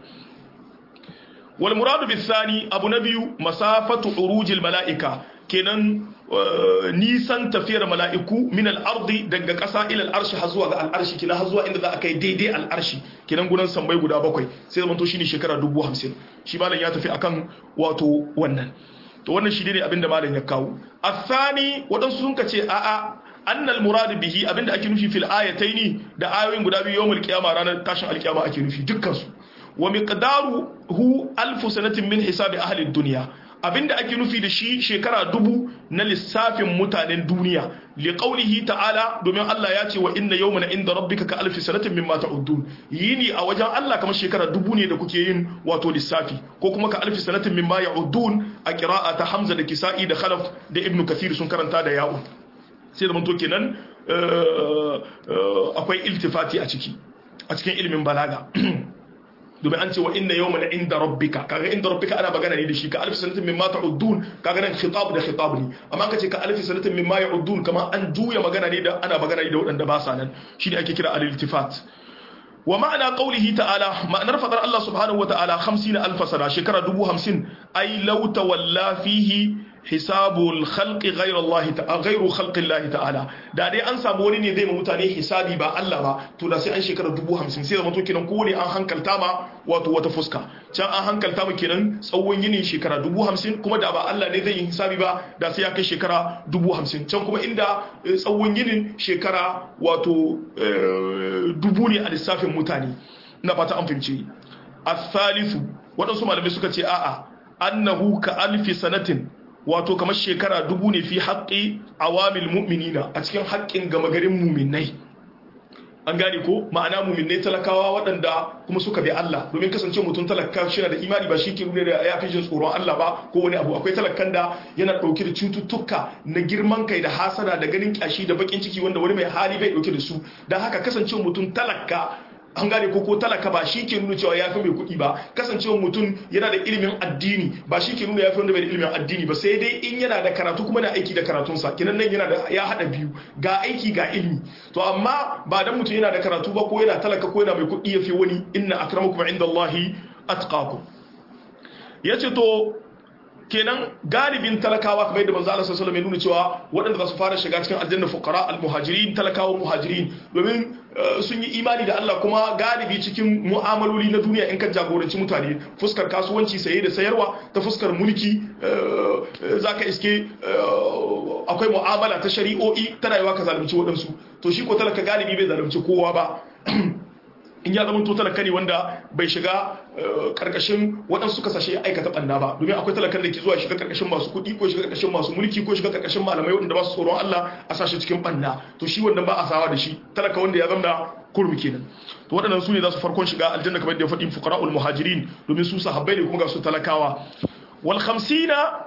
wal muradu bisani abu na biyu masafatu urujil mala'ika kenan nisan tafiyar mala'iku min al-ardi daga ƙasa ila al-arshi har zuwa ga al-arshi kenan har zuwa inda za a kai daidai al-arshi kenan gudan sambai guda bakwai sai zaman to shine shekara 50 shi malam ya tafi akan wato wannan to wannan shi ne abinda malam ya kawo asani wadansu sun kace a'a annal muradu bihi abinda ake nufi fil ayataini da ayoyin guda biyu yawmul qiyama ranar tashin alkiyama ake nufi dukkan su wa miqdaruhu alf sanatin min hisabi ahli dunya abinda ake nufi da shi shekara dubu na lissafin mutanen duniya li qawlihi ta'ala domin Allah ya ce wa inna yawman inda rabbika ka alfi sanatin mimma ta'uddun yini a wajen Allah kamar shekara dubu ne da kuke yin wato lissafi ko kuma ka alfi sanatin mimma ya'uddun a qira'a ta Hamza da Kisa'i da Khalaf da Ibn Kathir sun karanta da ya'u sai da manto kenan akwai iltifati a ciki a cikin ilimin balaga domin an ce wa inna yawman inda rabbika kaga inda rabbika ana magana ne da shi ka alfi sanatin mimma ta'uddun kaga nan khitab da khitab ne amma kace ka alfi sanatin mimma ya'uddun kamar an juya magana ne da ana magana ne da waɗanda ba sa nan shine ake kira al-iltifat wa ma'ana qawlihi ta'ala ma'anar fadar Allah subhanahu wa ta'ala 50 alf sana shekara 50 ay law tawalla fihi hisabul khalqi ghayra Allah ta'ala ghayru khalqi Allah ta'ala da dai an samu wani ne zai ma mutane hisabi ba Allah ba to da sai an shekara 50 sai zama to kenan kowane an hankalta ma wato wata fuska can an hankalta ma kenan tsawon yini shekara 50 kuma da ba Allah ne zai yi hisabi ba da sai ya kai shekara 50 can kuma inda tsawon yinin shekara wato dubu ne a lissafin mutane na fata an fahimci al-thalithu waɗansu malamai suka ce a'a annahu ka alfi sanatin wato kamar shekara dubu ne fi haƙƙi awamil mu'minina a cikin haƙƙin gama garin muminai an gane ko ma'ana muminai talakawa waɗanda kuma suka bi Allah domin kasance mutum talaka shi da imani ba shi ke nuna da ya fi jin tsoron Allah ba ko wani abu akwai talakan da yana ɗauke da cututtuka na girman kai da hasada da ganin kyashi da bakin ciki wanda wani mai hali bai ɗauke da su don haka kasance mutum talaka an gane ko ko talaka ba shi ke nuna cewa ya fi mai kuɗi ba kasancewa mutum yana da ilimin addini ba shi ke nuna ya fi wanda bai da ilimin addini ba sai dai in yana da karatu kuma na aiki da karatunsa kinan nan yana da ya haɗa biyu ga aiki ga ilimi to amma ba dan mutum yana da karatu ba ko yana talaka ko yana mai kuɗi ya fi wani inna akramakum indallahi atqakum yace to kenan galibin talakawa kamar yadda manzo Allah sallallahu alaihi wasallam ya nuna cewa waɗanda za su fara shiga cikin aljanna fuqara al-muhajirin talakawa muhajirin domin sun yi imani da Allah kuma galibi cikin mu'amaloli na duniya in ka jagoranci mutane fuskar kasuwanci saye da sayarwa ta fuskar mulki zaka iske akwai mu'amala ta shari'o'i tana yiwa ka zalunci waɗansu to shi ko talaka galibi bai zalunci kowa ba in ya zama to talaka ne wanda bai shiga karkashin waɗansu kasashe aikata ɓanna ba domin akwai talakan da ke zuwa shiga karkashin masu kuɗi ko shiga karkashin masu mulki ko shiga karkashin malamai waɗanda ba su tsoron Allah a sashi cikin ɓanna to shi wannan ba a sawa da shi talaka wanda ya zama kurmi kenan to waɗannan su ne za su farkon shiga aljanna kamar da ya faɗi fuqara'ul muhajirin domin su sahabbai ne kuma ga su talakawa wal khamsina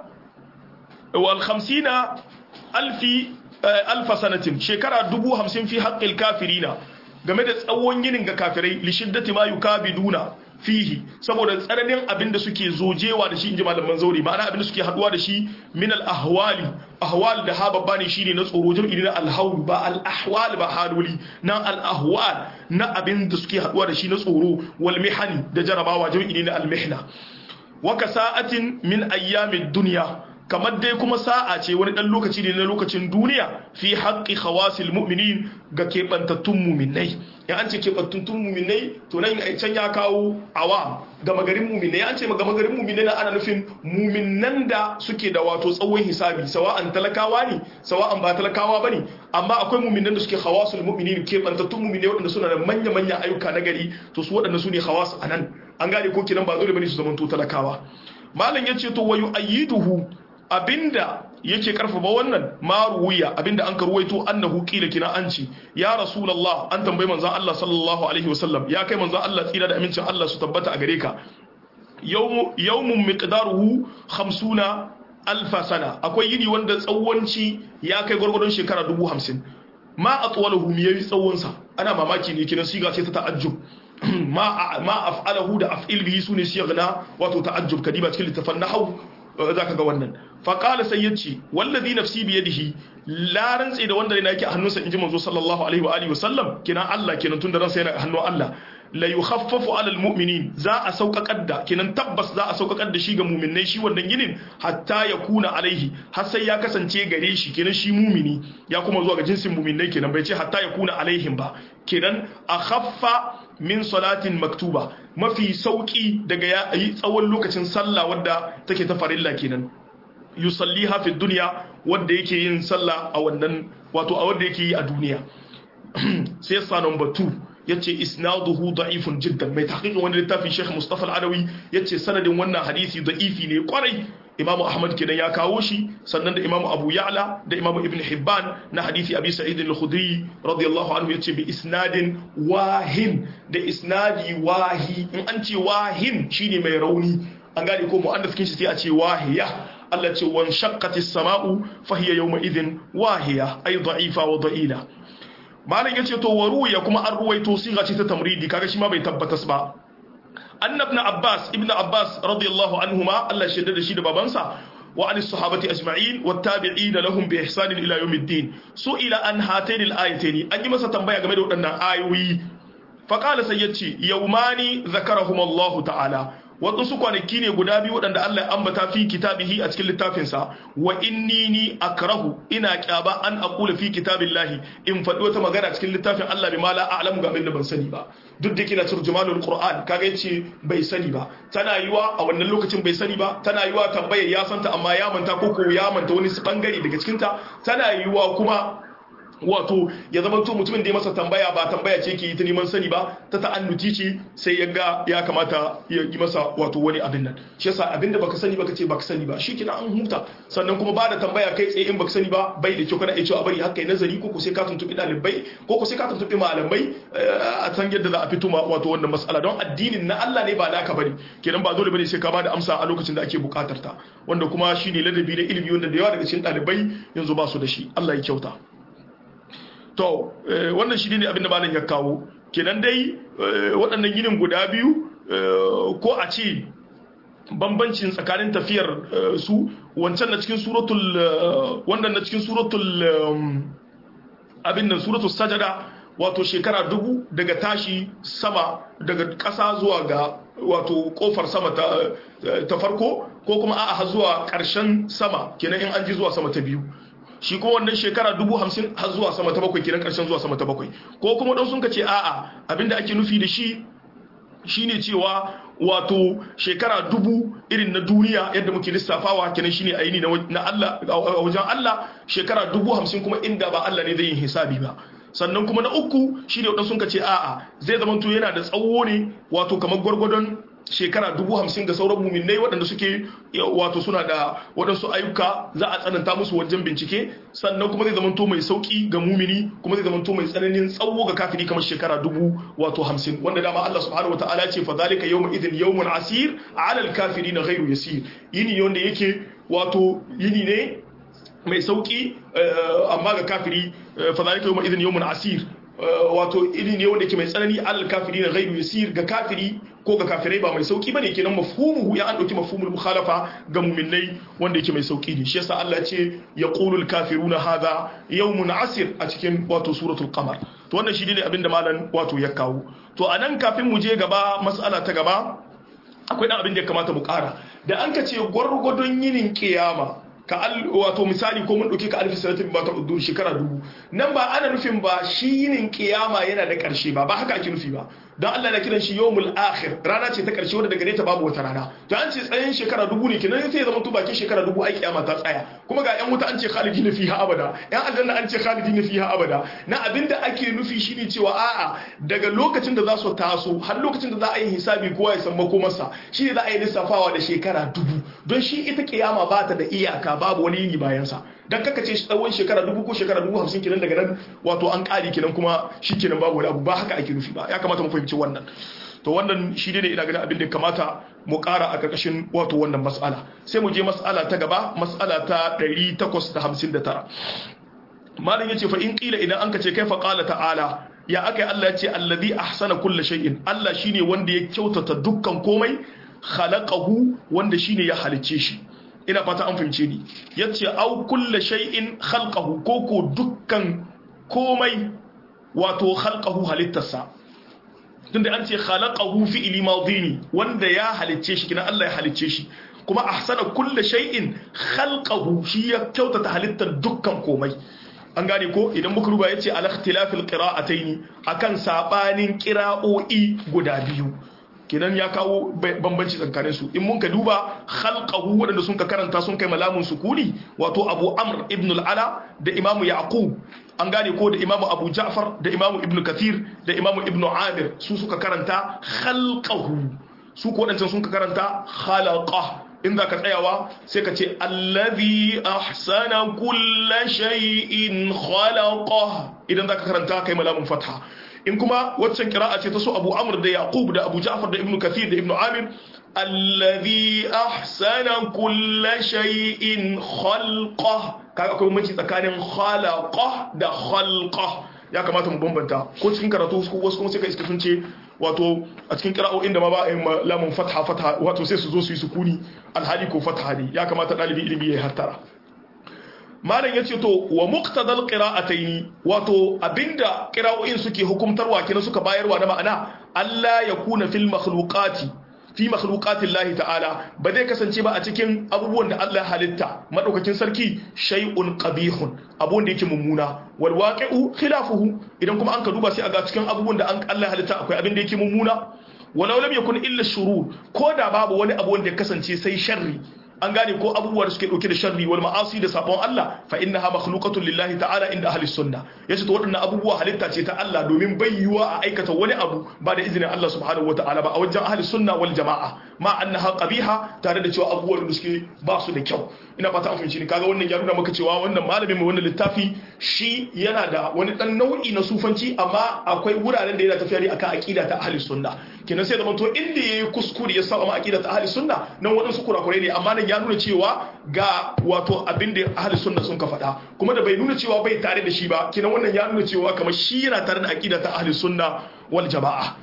wal khamsina alfi alfa sanatin shekara dubu hamsin fi haqqil kafirina game da tsawon yinin ga kafirai li shiddati ma yukabiduna fihi saboda tsananin abin da suke zojewa da shi inji malaman zauri ma'ana abin da suke haduwa da shi min al ahwali ahwal da ha babba ne shine na tsoro jam'i na al hawl ba al ahwal ba haluli na al ahwal na abin da suke haduwa da shi na tsoro wal mihani da jarabawa jam'i na al mihna wa kasa'atin min ayyamid dunya kamar dai kuma sa'a ce wani ɗan lokaci ne na lokacin duniya fi haƙƙi khawasil mu'minin ga keɓantattun muminai ya an ce keɓantattun muminai to nan can ya kawo awa gama garin muminai an ce gama garin muminai na ana nufin muminan da suke da wato tsawon hisabi sawa'an talakawa ne sawa'an ba talakawa ba ne amma akwai muminan da suke khawasul mu'minin keɓantattun muminai waɗanda suna da manya-manya ayyuka na gari to su waɗanda su ne khawas a nan an gane ko kinan ba dole bane su zamanto talakawa malam ya ce to wayu ayyiduhu abinda yake karfafa wannan maruwiya abinda an karwaito annahu qila kina anci ya rasulullah an tambayi manzon Allah sallallahu alaihi wasallam ya kai manzon Allah tsira da amincin Allah su tabbata a gare ka yawmu yawmun miqdaruhu 50 alfa sana akwai yini wanda tsawonci ya kai gurgurdon shekara 50 ma atwalahu mi yayi tsawon sa ana mamaki ne kinan siga ce ta ta'ajjub ma ma af'alahu da af'il bihi sune signa wato ta'ajjub kadiba cikin littafan nahwu za ka ga wannan faƙala sai ya ce wallazi nafsi biye dihi la rantse da wanda yana yake a hannunsa in ji manzo sallallahu alaihi wa alihi wasallam kina Allah kenan tun da ransa yana a hannun Allah la yukhaffafu ala almu'minin za a sauƙaƙar da kenan tabbas za a sauƙaƙar da shi ga mu'minnai shi wannan ginin hatta ya kuna alaihi har sai ya kasance gare shi kenan shi mumini ya kuma zuwa ga jinsin mu'minnai kenan bai ce hatta ya kuna alaihim ba kenan a khaffa min salatin maktuba mafi sauki daga ya yi tsawon lokacin sallah wadda take ta farilla kenan yusalliha fi dunya wanda yake yin sallah a wannan wato a wanda yake yi a duniya sai sa number 2 yace isnaduhu da'ifun jiddan mai tahqiqin wani littafin Sheikh Mustafa Al-Adawi yace sanadin wannan hadisi da'ifi ne kwarai Imam Ahmad kenan ya kawo shi sannan da Imam Abu Ya'la da Imam Ibn Hibban na hadisi Abi Sa'id Al-Khudri radiyallahu anhu yace bi isnadin wahin da isnadi wahi in an ce wahin shine mai rauni an gane ko mu'annas kin shi sai a ce wahiya Allah ce wan shaqqatis sama'u fa hiya yawma idhin wahiya ay da'ifa wa da'ila malam yace to waru ya kuma an ruwaito siga ce ta tamridi kaga shi ma bai tabbatas ba annabna abbas ibn abbas radiyallahu anhuma Allah shaida da shi da babansa wa an sahabati ajma'in wa tabi'ina lahum bi ihsan ila yawmiddin su'ila an hatayn al-ayatayn an yi masa tambaya game da waɗannan ayoyi fa qala sai yace yawmani zakarahum Allah ta'ala waɗansu kwanaki ne guda biyu waɗanda Allah ya ambata fi kitabihi a cikin littafinsa wa inni ni akrahu ina kyaba an aqula fi kitabillahi in faɗi wata magana cikin littafin Allah bi ma la a'lamu ga abin da ban sani ba duk da kina turjumanul qur'an kaga yace bai sani ba tana yiwa a wannan lokacin bai sani ba tana yiwa tambayar ya santa amma ya manta ko ko ya manta wani bangare daga cikin ta tana yiwa kuma wato ya zama to mutumin da ya masa tambaya ba tambaya ce ke yi ta neman sani ba ta ta'annuti ce sai ya ga ya kamata ya yi masa wato wani abin nan shi yasa abin da baka sani baka ce baka sani ba shi kina an huta sannan kuma ba da tambaya kai tsaye in baka sani ba bai da kyau kana iya cewa bari haka yi nazari ko ko sai ka tuntubi dalibai ko ko sai ka tuntubi malamai a san yadda za a fito wato wannan mas'ala don addinin na Allah ne ba naka bane kenan ba dole bane sai ka ba da amsa a lokacin da ake bukatar ta wanda kuma shine ladabi na ilimi wanda da yawa daga cikin dalibai yanzu ba su da shi Allah ya kyauta to wannan shi ne abinda malam ya kawo kenan dai waɗannan yinin guda biyu ko a ce bambancin tsakanin tafiyar su wancan na cikin suratul wannan na cikin suratul abin nan suratul sajada wato shekara dubu daga tashi sama daga ƙasa zuwa ga wato kofar sama ta farko ko kuma a'a zuwa ƙarshen sama kenan in an ji zuwa sama ta biyu shi kuma wannan shekara dubu hamsin har zuwa sama ta bakwai kenan karshen zuwa sama ta bakwai ko kuma don sun ka ce a'a abinda ake nufi da shi shine cewa wato shekara dubu irin na duniya yadda muke lissafawa kenan shine aini na Allah a wajen Allah shekara dubu hamsin kuma inda ba Allah ne zai yin hisabi ba sannan kuma na uku shine wadansu sun ka ce a'a zai zama to yana da tsawo ne wato kamar gwargwadon shekara dubu hamsin ga sauran muminai waɗanda suke wato suna da waɗansu ayyuka za a tsananta musu wajen bincike sannan kuma zai zamanto mai sauƙi ga mumini kuma zai zamanto mai tsananin tsawo ga kafiri kamar shekara dubu wato hamsin wanda dama Allah subhanahu wa ta'ala ce fa zalika yawma idin yawmun asir ala al-kafirin ghayru yasir yini wanda yake wato yini ne mai sauƙi amma ga kafiri fa zalika yawma idin yawmun asir wato iri ne wanda ke mai tsanani alal kafiri na ghairu yasir ga kafiri ko ga kafirai ba mai sauki bane kenan mafhumuhu ya an dauki mafhumul mukhalafa ga mu'minnai wanda yake mai sauki ne shi yasa Allah ce yaqulul kafiruna hadha yawmun asir a cikin wato suratul qamar to wannan shi ne abinda malam wato ya kawo to anan kafin mu je gaba mas'ala ta gaba akwai dan abin da ya kamata mu kara da an ka ce gwargwadon yinin kiyama ka al wato misali ko mun dauke ka alfi sanatin ba ta uddur shekara dubu nan ba ana nufin ba shi yinin kiyama yana da karshe ba ba haka ake nufi ba don Allah na kiran shi yawmul akhir rana ce ta karshe wanda daga ta babu wata rana to an ce tsayin shekara dubu ne kenan sai ya zama to bakin shekara dubu ai kiyama ta tsaya kuma ga yan wuta an ce khalidina fiha abada yan aljanna an ce khalidina fiha abada na abinda ake nufi shine cewa a'a daga lokacin da za su taso har lokacin da za a yi hisabi kowa ya san makomarsa shine za a yi lissafawa da shekara dubu don shi ita kiyama ba ta da iyaka babu wani yini bayan sa dan kaka ce tsawon shekara dubu ko shekara dubu hamsin kenan daga nan wato an kare kenan kuma shi kenan babu wani abu ba haka ake nufi ba ya kamata mu fahimci wannan to wannan shi ne ina ganin abin da kamata mu kara a karkashin wato wannan mas'ala sai mu je mas'ala ta gaba mas'ala ta 859 malam yace fa in qila idan anka ce kai fa qala ta'ala ya akai Allah yace allazi ahsana kulli shay'in Allah shine wanda ya kyautata dukkan komai khalaqahu wanda shine ya halicce shi ina fata an fahimce ni yace au kulli shay'in khalqahu koko dukkan komai wato khalqahu halittarsa tunda an ce khalaqahu fi'li madini wanda ya halicce shi kina Allah ya halicce shi kuma ahsana kulli shay'in khalqahu shi ya kyautata halittar dukkan komai an gane ko idan muka ruba yace al ikhtilafil qira'ataini akan sabanin qira'o'i guda biyu kenan ya kawo bambanci tsakanin su in mun ka duba khalqahu wadanda sun ka karanta sun kai malamun sukuni wato Abu Amr ibn al-Ala da Imam Yaqub an gane ko da Imam Abu Ja'far da Imam Ibn Kathir da Imam Ibn Amir su suka karanta khalqahu su ko wadancan sun ka karanta khalaqa in za ka tsayawa sai ka ce allazi ahsana kulla shay'in khalaqa idan za ka karanta kai malamun fatha in kuma waccan kira'a ce ta so Abu Amr da Yaqub da Abu Ja'far da Ibn Kathir da Ibn Amir allazi ahsana kulla shay'in khalqa kaga akwai bambanci tsakanin khalaqa da khalqa ya kamata mu bambanta ko cikin karatu wasu kuma sai ka iska sun ce wato a cikin qira'o'in da ma ba yin lamun fatha fatha wato sai su zo su yi sukuni alhali ko fatha ne ya kamata dalibi ilimi ya hattara malam ya ce to wa muqtadal qira'ataini wato abinda qira'o'in suke hukumtarwa kina suka bayarwa na ma'ana Allah ya kuna fil makhluqati fi makhluqati Allah ta'ala ba zai kasance ba a cikin abubuwan da Allah ya halitta madaukakin sarki shay'un qabihun abun da yake mummuna wal waqi'u khilafuhu idan kuma an ka duba sai a ga cikin abubuwan da Allah ya halitta akwai abin da yake mummuna walau lam yakun illa shurur ko da babu wani abu wanda ya kasance sai sharri an gane ko abubuwa da suke dauke da sharri wal ma'asi da sabon Allah fa innaha makhluqatun lillahi ta'ala inda ahli sunna yace to waɗannan abubuwa halitta ce ta Allah domin bayyuwa a aikata wani abu ba da izinin Allah subhanahu wata'ala ba a wajen ahli sunna wal jama'a ma annaha qabiha tare da cewa abubuwan da suke ba su da kyau ina fata an fahimci ni kaga wannan ya nuna maka cewa wannan malamin mai wannan littafi shi yana da wani dan nau'i na sufanci amma akwai wuraren da yana tafiya ne akan aqida ta ahli sunna kenan sai da to inda yayi kuskure ya saba ma aqida ta ahli sunna nan wadansu kurakurai ne amma nan ya nuna cewa ga wato abin da ahli sunna sun ka faɗa kuma da bai nuna cewa bai tare da shi ba kenan wannan ya nuna cewa kamar shi yana tare da aqida ta ahli sunna wal jama'a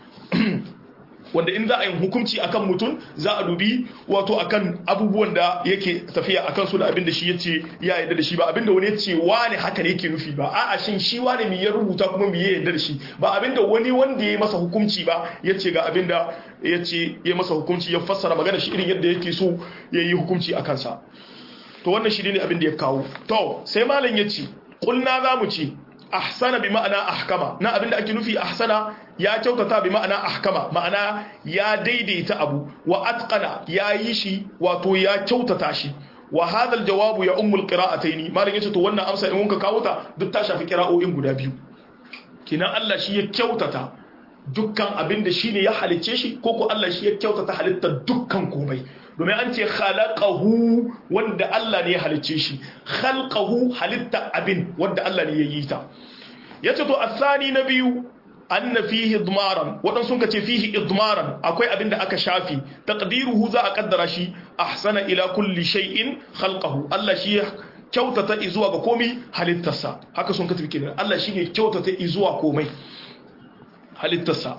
wanda in za a yi hukunci akan mutum za a dubi wato akan abubuwan da yake tafiya akan su da abin da shi yace ya yarda da shi ba abin da wani yace wane haka ne yake nufi ba a'a shin shi wane me ya rubuta kuma me ya yarda da shi ba abin da wani wanda ya masa hukunci ba yace ga abin da yace ya masa hukunci ya fassara magana shi irin yadda yake so ya yi hukunci akan sa to wannan shi ne abin da ya kawo to sai malam yace kulna za mu ce ahsana bi ma'ana ahkama na abinda ake nufi ahsana ya kyautata bi ma'ana ahkama ma'ana ya daidaita abu wa atqana ya yi shi wato ya kyautata shi wa hadha aljawabu ya ummul qira'ataini malam yace to wannan amsa in muka kawo ta duk ta shafi qira'o'in guda biyu kinan Allah shi ya kyautata dukkan abinda shine ya halicce shi ko ko Allah shi ya kyautata halittar dukkan komai domin an ce khalaqahu wanda Allah ne ya halicce shi khalqahu halitta abin wanda Allah ne ya yi ta yace to asani na biyu anna fihi idmaran wadan sun kace fihi idmaran akwai abin da aka shafi taqdiruhu za a kaddara shi ahsana ila kulli shay'in khalqahu Allah shi kyautata izuwa ga komai halittarsa haka sun kace kenan Allah shi ne kyautata izuwa komai halittarsa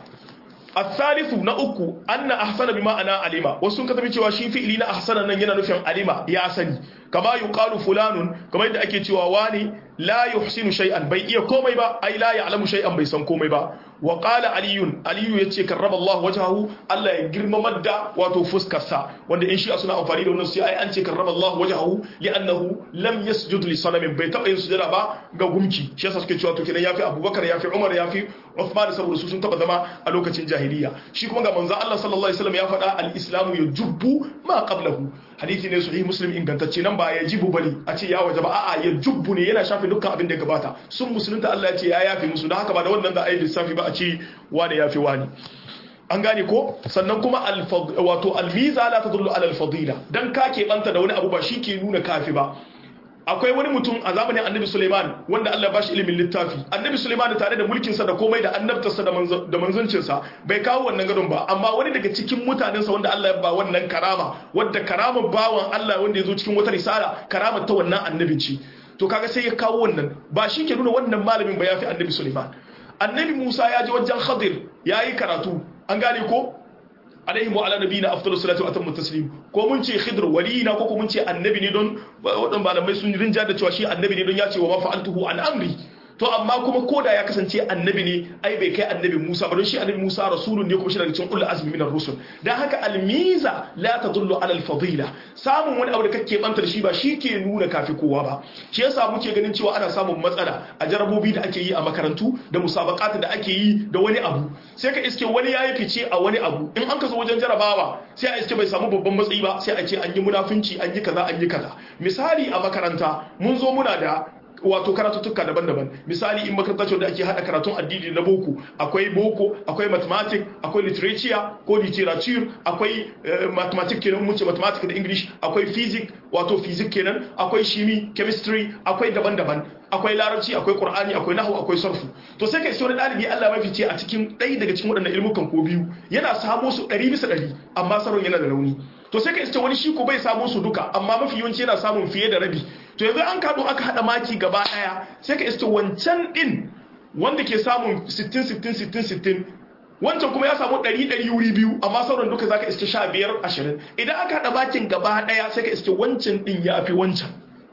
الثالث نأكو أن أحسن بما أنا علما وسن كتب cewa shi fi'ili na ahsana nan yana nufin alima ya sani kama yuqalu fulanun kama yadda ake cewa wani la yuhsinu shay'an bai iya komai ba ai la ya'lamu shay'an bai san komai ba wa qala aliyun aliyu yace karrama Allah wajhahu Allah ya girmamar da wato fuskar sa wanda in shi suna amfani da wannan sai ai an ce karrama Allah wajhahu li'annahu lam yasjud li sanamin bai taba yin sujada ba ga gumki shi yasa suke cewa to kenan yafi Abubakar yafi Umar yafi Uthman saboda su sun taba zama a lokacin jahiliya shi kuma ga manzon Allah sallallahu alaihi wasallam ya faɗa al-islamu yajubbu ma qablahu hadisi ne sahih muslim ingantacce nan ba ya jibu bane a ce ya wajaba a'a ya jubbu ne yana shafe dukkan abin da ya gabata sun musulunta Allah ya ce ya yafe musu don haka ba da wannan da ayi lissafi ba a ce wani yafe wani an gane ko sannan kuma wato almiza la tadullu ala alfadila dan ka keɓanta da wani abu ba shi ke nuna kafi ba akwai wani mutum a zamanin annabi Suleiman wanda Allah ba shi ilimin littafi annabi Suleiman tare da mulkinsa da komai da annabtarsa da manzancinsa bai kawo wannan gadon ba amma wani daga cikin mutanensa wanda Allah ya ba wannan karama wadda karamar bawan Allah wanda ya zo cikin wata risala karamar ta wannan annabin ce to kaga sai ya kawo wannan ba shi ke nuna wannan malamin ba ya fi annabi Suleiman annabi Musa ya je wajen Khadir ya yi karatu an gane ko alaihi wa ala nabiyina afdalus salatu wa atammu taslim ko mun ce khidr waliyina ko ko mun ce annabi ne don wadan malamai sun rinja da cewa shi annabi ne don ya ce wa ma fa'altuhu an amri to amma kuma koda ya kasance annabi ne ai bai kai annabi Musa ba don shi annabi Musa rasulun ne kuma shi daga cikin ulul azmi minar rusul dan haka almiza la tadullu ala alfadila samun wani abu da kake banta da shi ba shi ke nuna kafi kowa ba shi yasa muke ganin cewa ana samun matsala a jarabobi da ake yi a makarantu da musabaqat da ake yi da wani abu sai ka iske wani yayi fice a wani abu in an ka zo wajen jarabawa sai a iske bai samu babban matsayi ba sai a ce an yi munafunci an yi kaza an yi kaza misali a makaranta mun zo muna da wato karatuttuka daban-daban misali in makaranta ce da ake hada karatun addini na boko akwai boko akwai mathematics akwai literature ko literature akwai mathematics kenan mun ce mathematics da english akwai physics wato physics kenan akwai shimi chemistry akwai daban-daban akwai larabci akwai qur'ani akwai nahwu akwai sarfu to sai kai sai wani dalibi Allah mafi ce a cikin ɗaya daga cikin waɗannan ilmukan ko biyu yana samo su 100 bisa 100 amma saron yana da rauni to sai ka iske wani shi ko bai samu su duka amma mafi yawanci yana samun fiye da rabi to yanzu an kaɗo aka haɗa maki gaba ɗaya sai ka iske wancan ɗin wanda ke samun 60 60 60 60 wancan kuma ya samu ɗari ɗari wuri biyu amma sauran duka zaka iske sha biyar ashirin idan aka haɗa bakin gaba ɗaya sai ka iske wancan ɗin ya fi wancan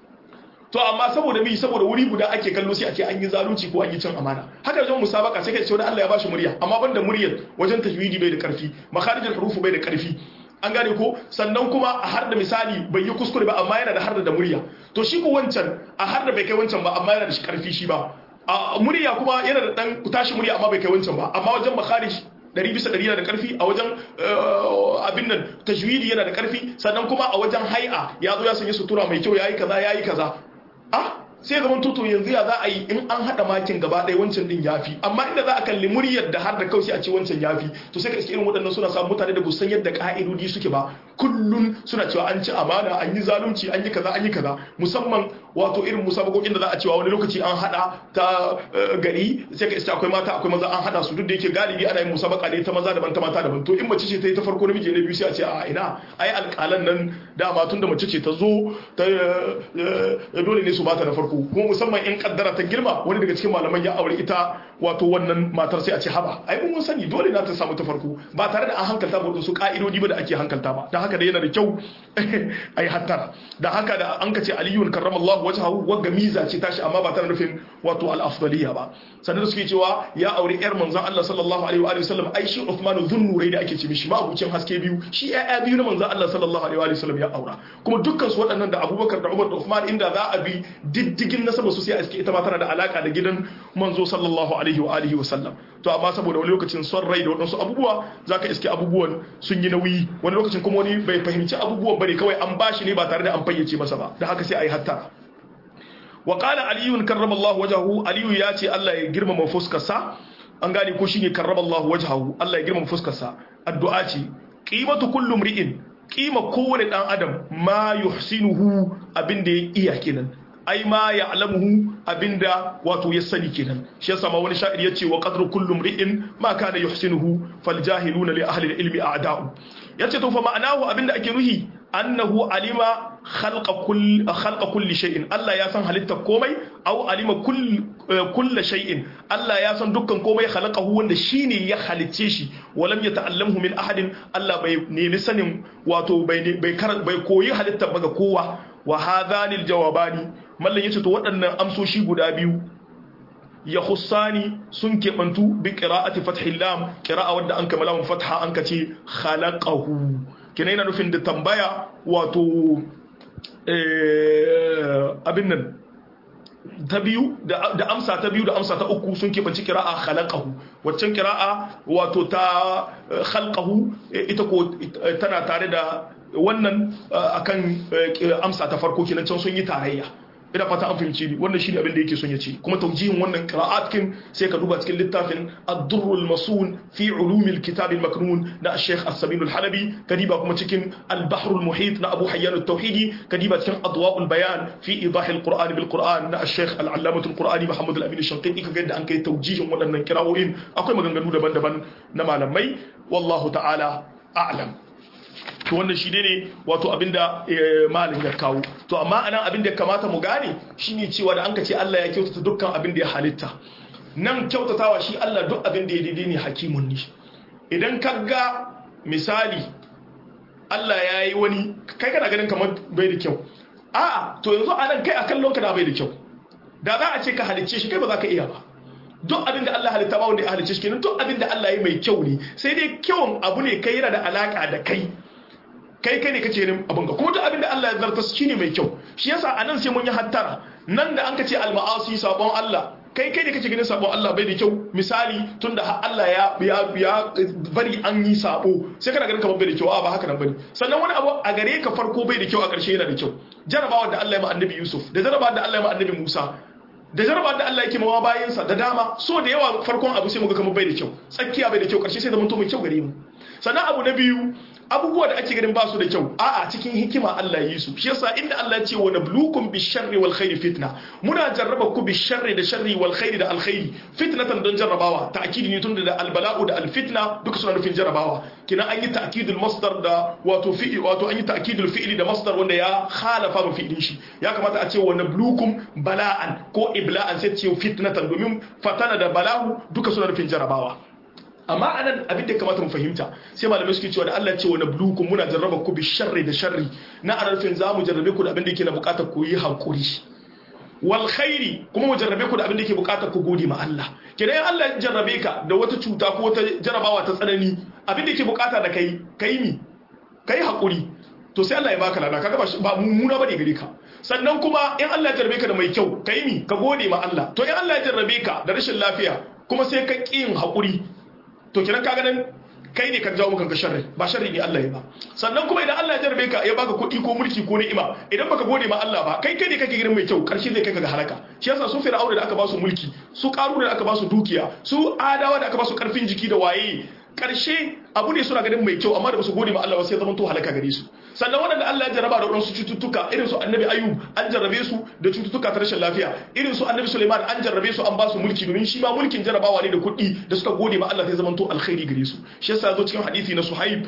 to amma saboda mi saboda wuri guda ake kallo sai a ce an yi zalunci ko an yi cin amana haka wajen musabaka sai ka ce wani Allah ya bashi murya amma banda muryar wajen tajwidi bai da karfi makharijul hurufu bai da karfi an gane ko sannan kuma a har da misali bai yi kuskure ba amma yana da har da murya to shi ko wancan a har da bai kai wancan ba amma yana da shi karfi shi ba a murya kuma yana da dan tashi murya amma bai kai wancan ba amma wajen makharij ɗari bisa ɗari yana da ƙarfi a wajen abin nan tajwidi yana da ƙarfi sannan kuma a wajen hai'a ya zo ya sanya sutura mai kyau yayi kaza yayi kaza ah sai zaman tuto yanzu ya za a yi in an haɗa makin gaba ɗaya wancan din yafi amma inda za a kalli muryar da har da kawai a ce wancan yafi to sai ka iske irin waɗannan suna samun mutane da busan yadda ka'idodi suke ba kullun suna cewa an ci amana an yi zalunci an yi kaza an yi kaza musamman wato irin musabakokin da za a cewa wani lokaci an haɗa ta gari sai ka iske akwai mata akwai maza an haɗa su duk da yake galibi ana yin musabaka ne ta maza daban ta mata daban to in mace ce ta yi ta farko namiji ne biyu sai a ce a ina ai alƙalan nan dama tun da mace ce ta zo ta dole ne su bata da farko kuma musamman in kaddara ta girma wani daga cikin malaman ya aure ita wato wannan matar sai a ce haba ai mun sani dole na ta samu ta farko ba tare da an hankalta ba su ka'idodi ba da ake hankalta ba dan haka da yana da kyau ai hattara dan haka da an ka ce aliyun karramallahu wajhahu wagga miza ce tashi amma ba tare nufin wato al-afdaliya ba sannan suke cewa ya aure yar manzon Allah sallallahu alaihi wa sallam ai shi Uthman dhunnurai da ake ce mishi ma abucin haske biyu shi ya'ya biyu na manzon Allah sallallahu alaihi wa sallam ya aura kuma dukkan su waɗannan da Abubakar da Umar da Uthman inda za a bi diddigin nasaba su sai a iske ita ma tana da alaka da gidan manzo sallallahu alaihi wa alihi wa sallam to amma saboda wani lokacin son rai da waɗansu abubuwa zaka iske abubuwan sun yi nauyi wani lokacin kuma wani bai fahimci abubuwan bane kawai an bashi ne ba tare da an fayyace masa ba da haka sai a yi hatta wa qala aliyun karramallahu wajhahu aliyu ya ce Allah ya girmama fuskarsa an gane ko shine karramallahu wajhahu Allah ya girmama fuskarsa addu'a ce qimatu kullu mri'in qima kowane dan adam ma yuhsinuhu abinda ya iya kenan ai ma ya'lamuhu abinda wato ya sani kenan shi yasa ma wani sha'ir yace wa qadru kullu mri'in ma kana yuhsinuhu fal jahiluna li ahli al-ilmi a'da'u yace to fa ma'anahu abinda ake nuhi annahu alima khalqa kulli khalqa kulli shay'in Allah ya san halitta komai aw alima kulli kulli shay'in Allah ya san dukkan komai khalaqahu wanda shine ya halicce shi walam yata'allamhu min ahadin Allah bai nemi sanin wato bai bai bai koyi halitta ba ga kowa wa hadhani aljawabani mallan yace to waɗannan amsoshi guda biyu ya hussani sun keɓantu bi ƙira'ati fathil lam ƙira'a wadda an kamala mun fatha an ka ce khalaqahu kina yana nufin da tambaya wato abin nan ta biyu da amsa ta biyu da amsa ta uku sun keɓanci ƙira'a khalaqahu waccan ƙira'a wato ta khalqahu ita ko tana tare da wannan akan amsa ta farko kenan can sun yi tarayya ina fata an fahimci ni wannan shine abin da yake son ya ce kuma taujihin wannan qira'at kin sai ka duba cikin littafin ad-durr al-masun fi ulum al-kitab al-maknun na Sheikh As-Samin al-Halabi kadiba kuma cikin al-bahr al-muhit na Abu Hayyan al-Tauhidi kadiba cikin adwa' al-bayan fi idah al-Qur'an bil-Qur'an na Sheikh al-Allamah al-Qur'ani Muhammad al-Amin al-Shanqiti kaga yadda an kai taujihin waɗannan qira'o'in akwai maganganu daban-daban na malamai wallahu ta'ala a'lam to wannan shi ne wato abinda malin ya kawo to amma anan abinda ya kamata mu gane shine cewa da an ka ce Allah ya kyautata dukkan abin da ya halitta nan kyautatawa shi Allah duk abin da ya daidai ne hakimun ne idan ka ga misali Allah ya yi wani kai kana ganin kamar bai da kyau a'a to yanzu anan kai a kallon ka da bai da kyau da za a ce ka halicce shi kai ba za ka iya ba duk abin da Allah halitta ba wanda ya halicce shi kenan duk abin da Allah ya mai kyau ne sai dai kyawun abu ne kai yana da alaka da kai kai kai ne kace yin abin ga kuma duk abin da Allah ya zarta shi ne mai kyau shi yasa anan sai mun yi hattara nan da an kace al-ma'asi sabon Allah kai kai ne kace ganin sabon Allah bai da kyau misali tunda Allah ya ya ya bari an yi sabo sai kana ganin kamar bai da kyau a ba haka nan bane sannan wani abu a gare ka farko bai da kyau a ƙarshe yana da kyau jarabawa da Allah ya ma annabi Yusuf da jarabawa da Allah ya ma annabi Musa da jarabawa da Allah yake mawa bayansa da dama so da yawa farkon abu sai muga kamar bai da kyau tsakiya bai da kyau ƙarshe sai da mun to mai kyau gare mu sannan abu na biyu abubuwa da ake ganin ba su da kyau a'a cikin hikima Allah yi su shi yasa inda Allah ya ce wa nablukum bisharri wal khairi fitna muna jarraba ku bisharri da sharri wal khairi da alkhairi fitnatan don jarrabawa ta'kidi ne tunda da albala'u da alfitna duka suna nufin jarrabawa kina an yi ta'kidul masdar da wato fi'i wato an yi ta'kidul fi'li da masdar wanda ya khalafa mu fi'lin shi ya kamata a ce wa nablukum bala'an ko ibla'an sai ce fitnatan domin fatana da bala'u duka suna nufin jarrabawa amma anan abin da kamata mu fahimta sai malamai suke cewa da Allah ce wa nabluukum muna jarraba ku bi sharri da sharri na arafin za mu jarrabe ku da abin da yake na bukatar ku yi hankuri wal khairi kuma mu jarrabe ku da abin da yake bukatar ku gode ma Allah kenan in Allah ya jarrabe ka da wata cuta ko wata jarabawa ta tsanani abin da yake bukata da kai kai mi kai hakuri to sai Allah ya baka lada kaga ba mummuna bane gare ka sannan kuma in Allah ya jarrabe ka da mai kyau kai mi ka gode ma Allah to in Allah ya jarrabe ka da rashin lafiya kuma sai ka ƙi yin hakuri to kenan kaga nan kai ne ka jawo maka sharri ba sharri ne Allah ya ba sannan kuma idan Allah ya jarrabe ka ya baka kuɗi ko mulki ko ni'ima idan baka gode ma Allah ba kai kai ne kake girin mai kyau karshe zai kai ka ga halaka shi yasa su fir'auna da aka ba su mulki su qaruna da aka ba su dukiya su adawa da aka ba su karfin jiki da waye karshe abu ne suna ganin mai kyau amma da basu gode ma Allah ba sai zaman to halaka gare su sannan waɗanda Allah ya jarraba da waɗansu cututtuka irin su annabi ayub an jarrabe su da cututtuka ta rashin lafiya irin su annabi suleiman an jarrabe su an ba su mulki domin shi ma mulkin jarrabawa ne da kuɗi da suka gode ma Allah sai zaman to alkhairi gare su shi yasa zo cikin hadisi na suhaib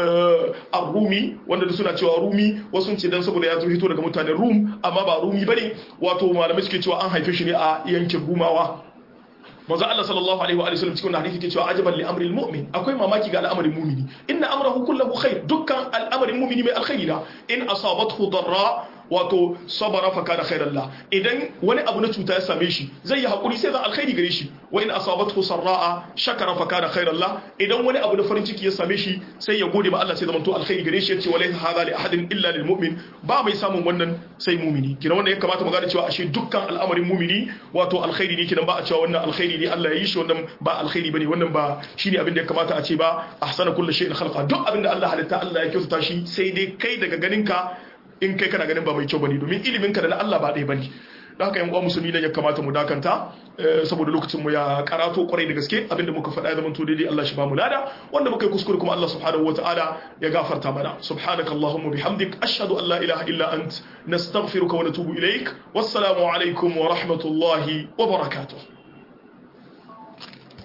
ar-rumi wanda da suna cewa rumi wasu ce dan saboda ya zo hito daga mutanen rum amma ba rumi bane wato malamai suke cewa an haife shi ne a yankin rumawa manzo Allah sallallahu alaihi wa sallam cikin hadisi ke cewa ajaban li amril mu'min akwai mamaki ga al'amarin mu'mini inna amrahu kullahu khair dukkan al'amarin mu'mini mai alkhairi da in asabathu darra wato sabara fa kana khairan la idan wani abu na cuta ya same shi zai yi hakuri sai zan alkhairi gare shi wa in asabathu sarra'a shakara fa kana khairan la idan wani abu na farin ciki ya same shi sai ya gode ma Allah sai zamanto alkhairi gare shi yace walaysa hadha li ahadin illa lil mu'min ba mai samun wannan sai mu'mini kina wannan ya kamata mu gane cewa ashe dukkan al'amarin mu'mini wato alkhairi ne kinan ba a cewa wannan alkhairi ne Allah ya yi shi wannan ba alkhairi bane wannan ba shine abin da ya kamata a ce ba ahsana kullu shay'in khalqa duk abin da Allah halitta Allah ya kyautata shi sai dai kai daga ganinka in kai kana ganin ba mai kyau bane domin ilimin ka da na Allah ba ɗaya bane da haka yan uwa musulmi ne ya kamata mu dakanta saboda lokacin mu ya karato kwarai da gaske abinda muka faɗa ya zama to daidai Allah shi ba mu lada wanda muka yi kuskure kuma Allah subhanahu wataala ya gafarta mana subhanakallahumma bihamdik ashhadu an la ilaha illa ant nastaghfiruka wa natubu ilaik wassalamu alaikum wa rahmatullahi wa barakatuh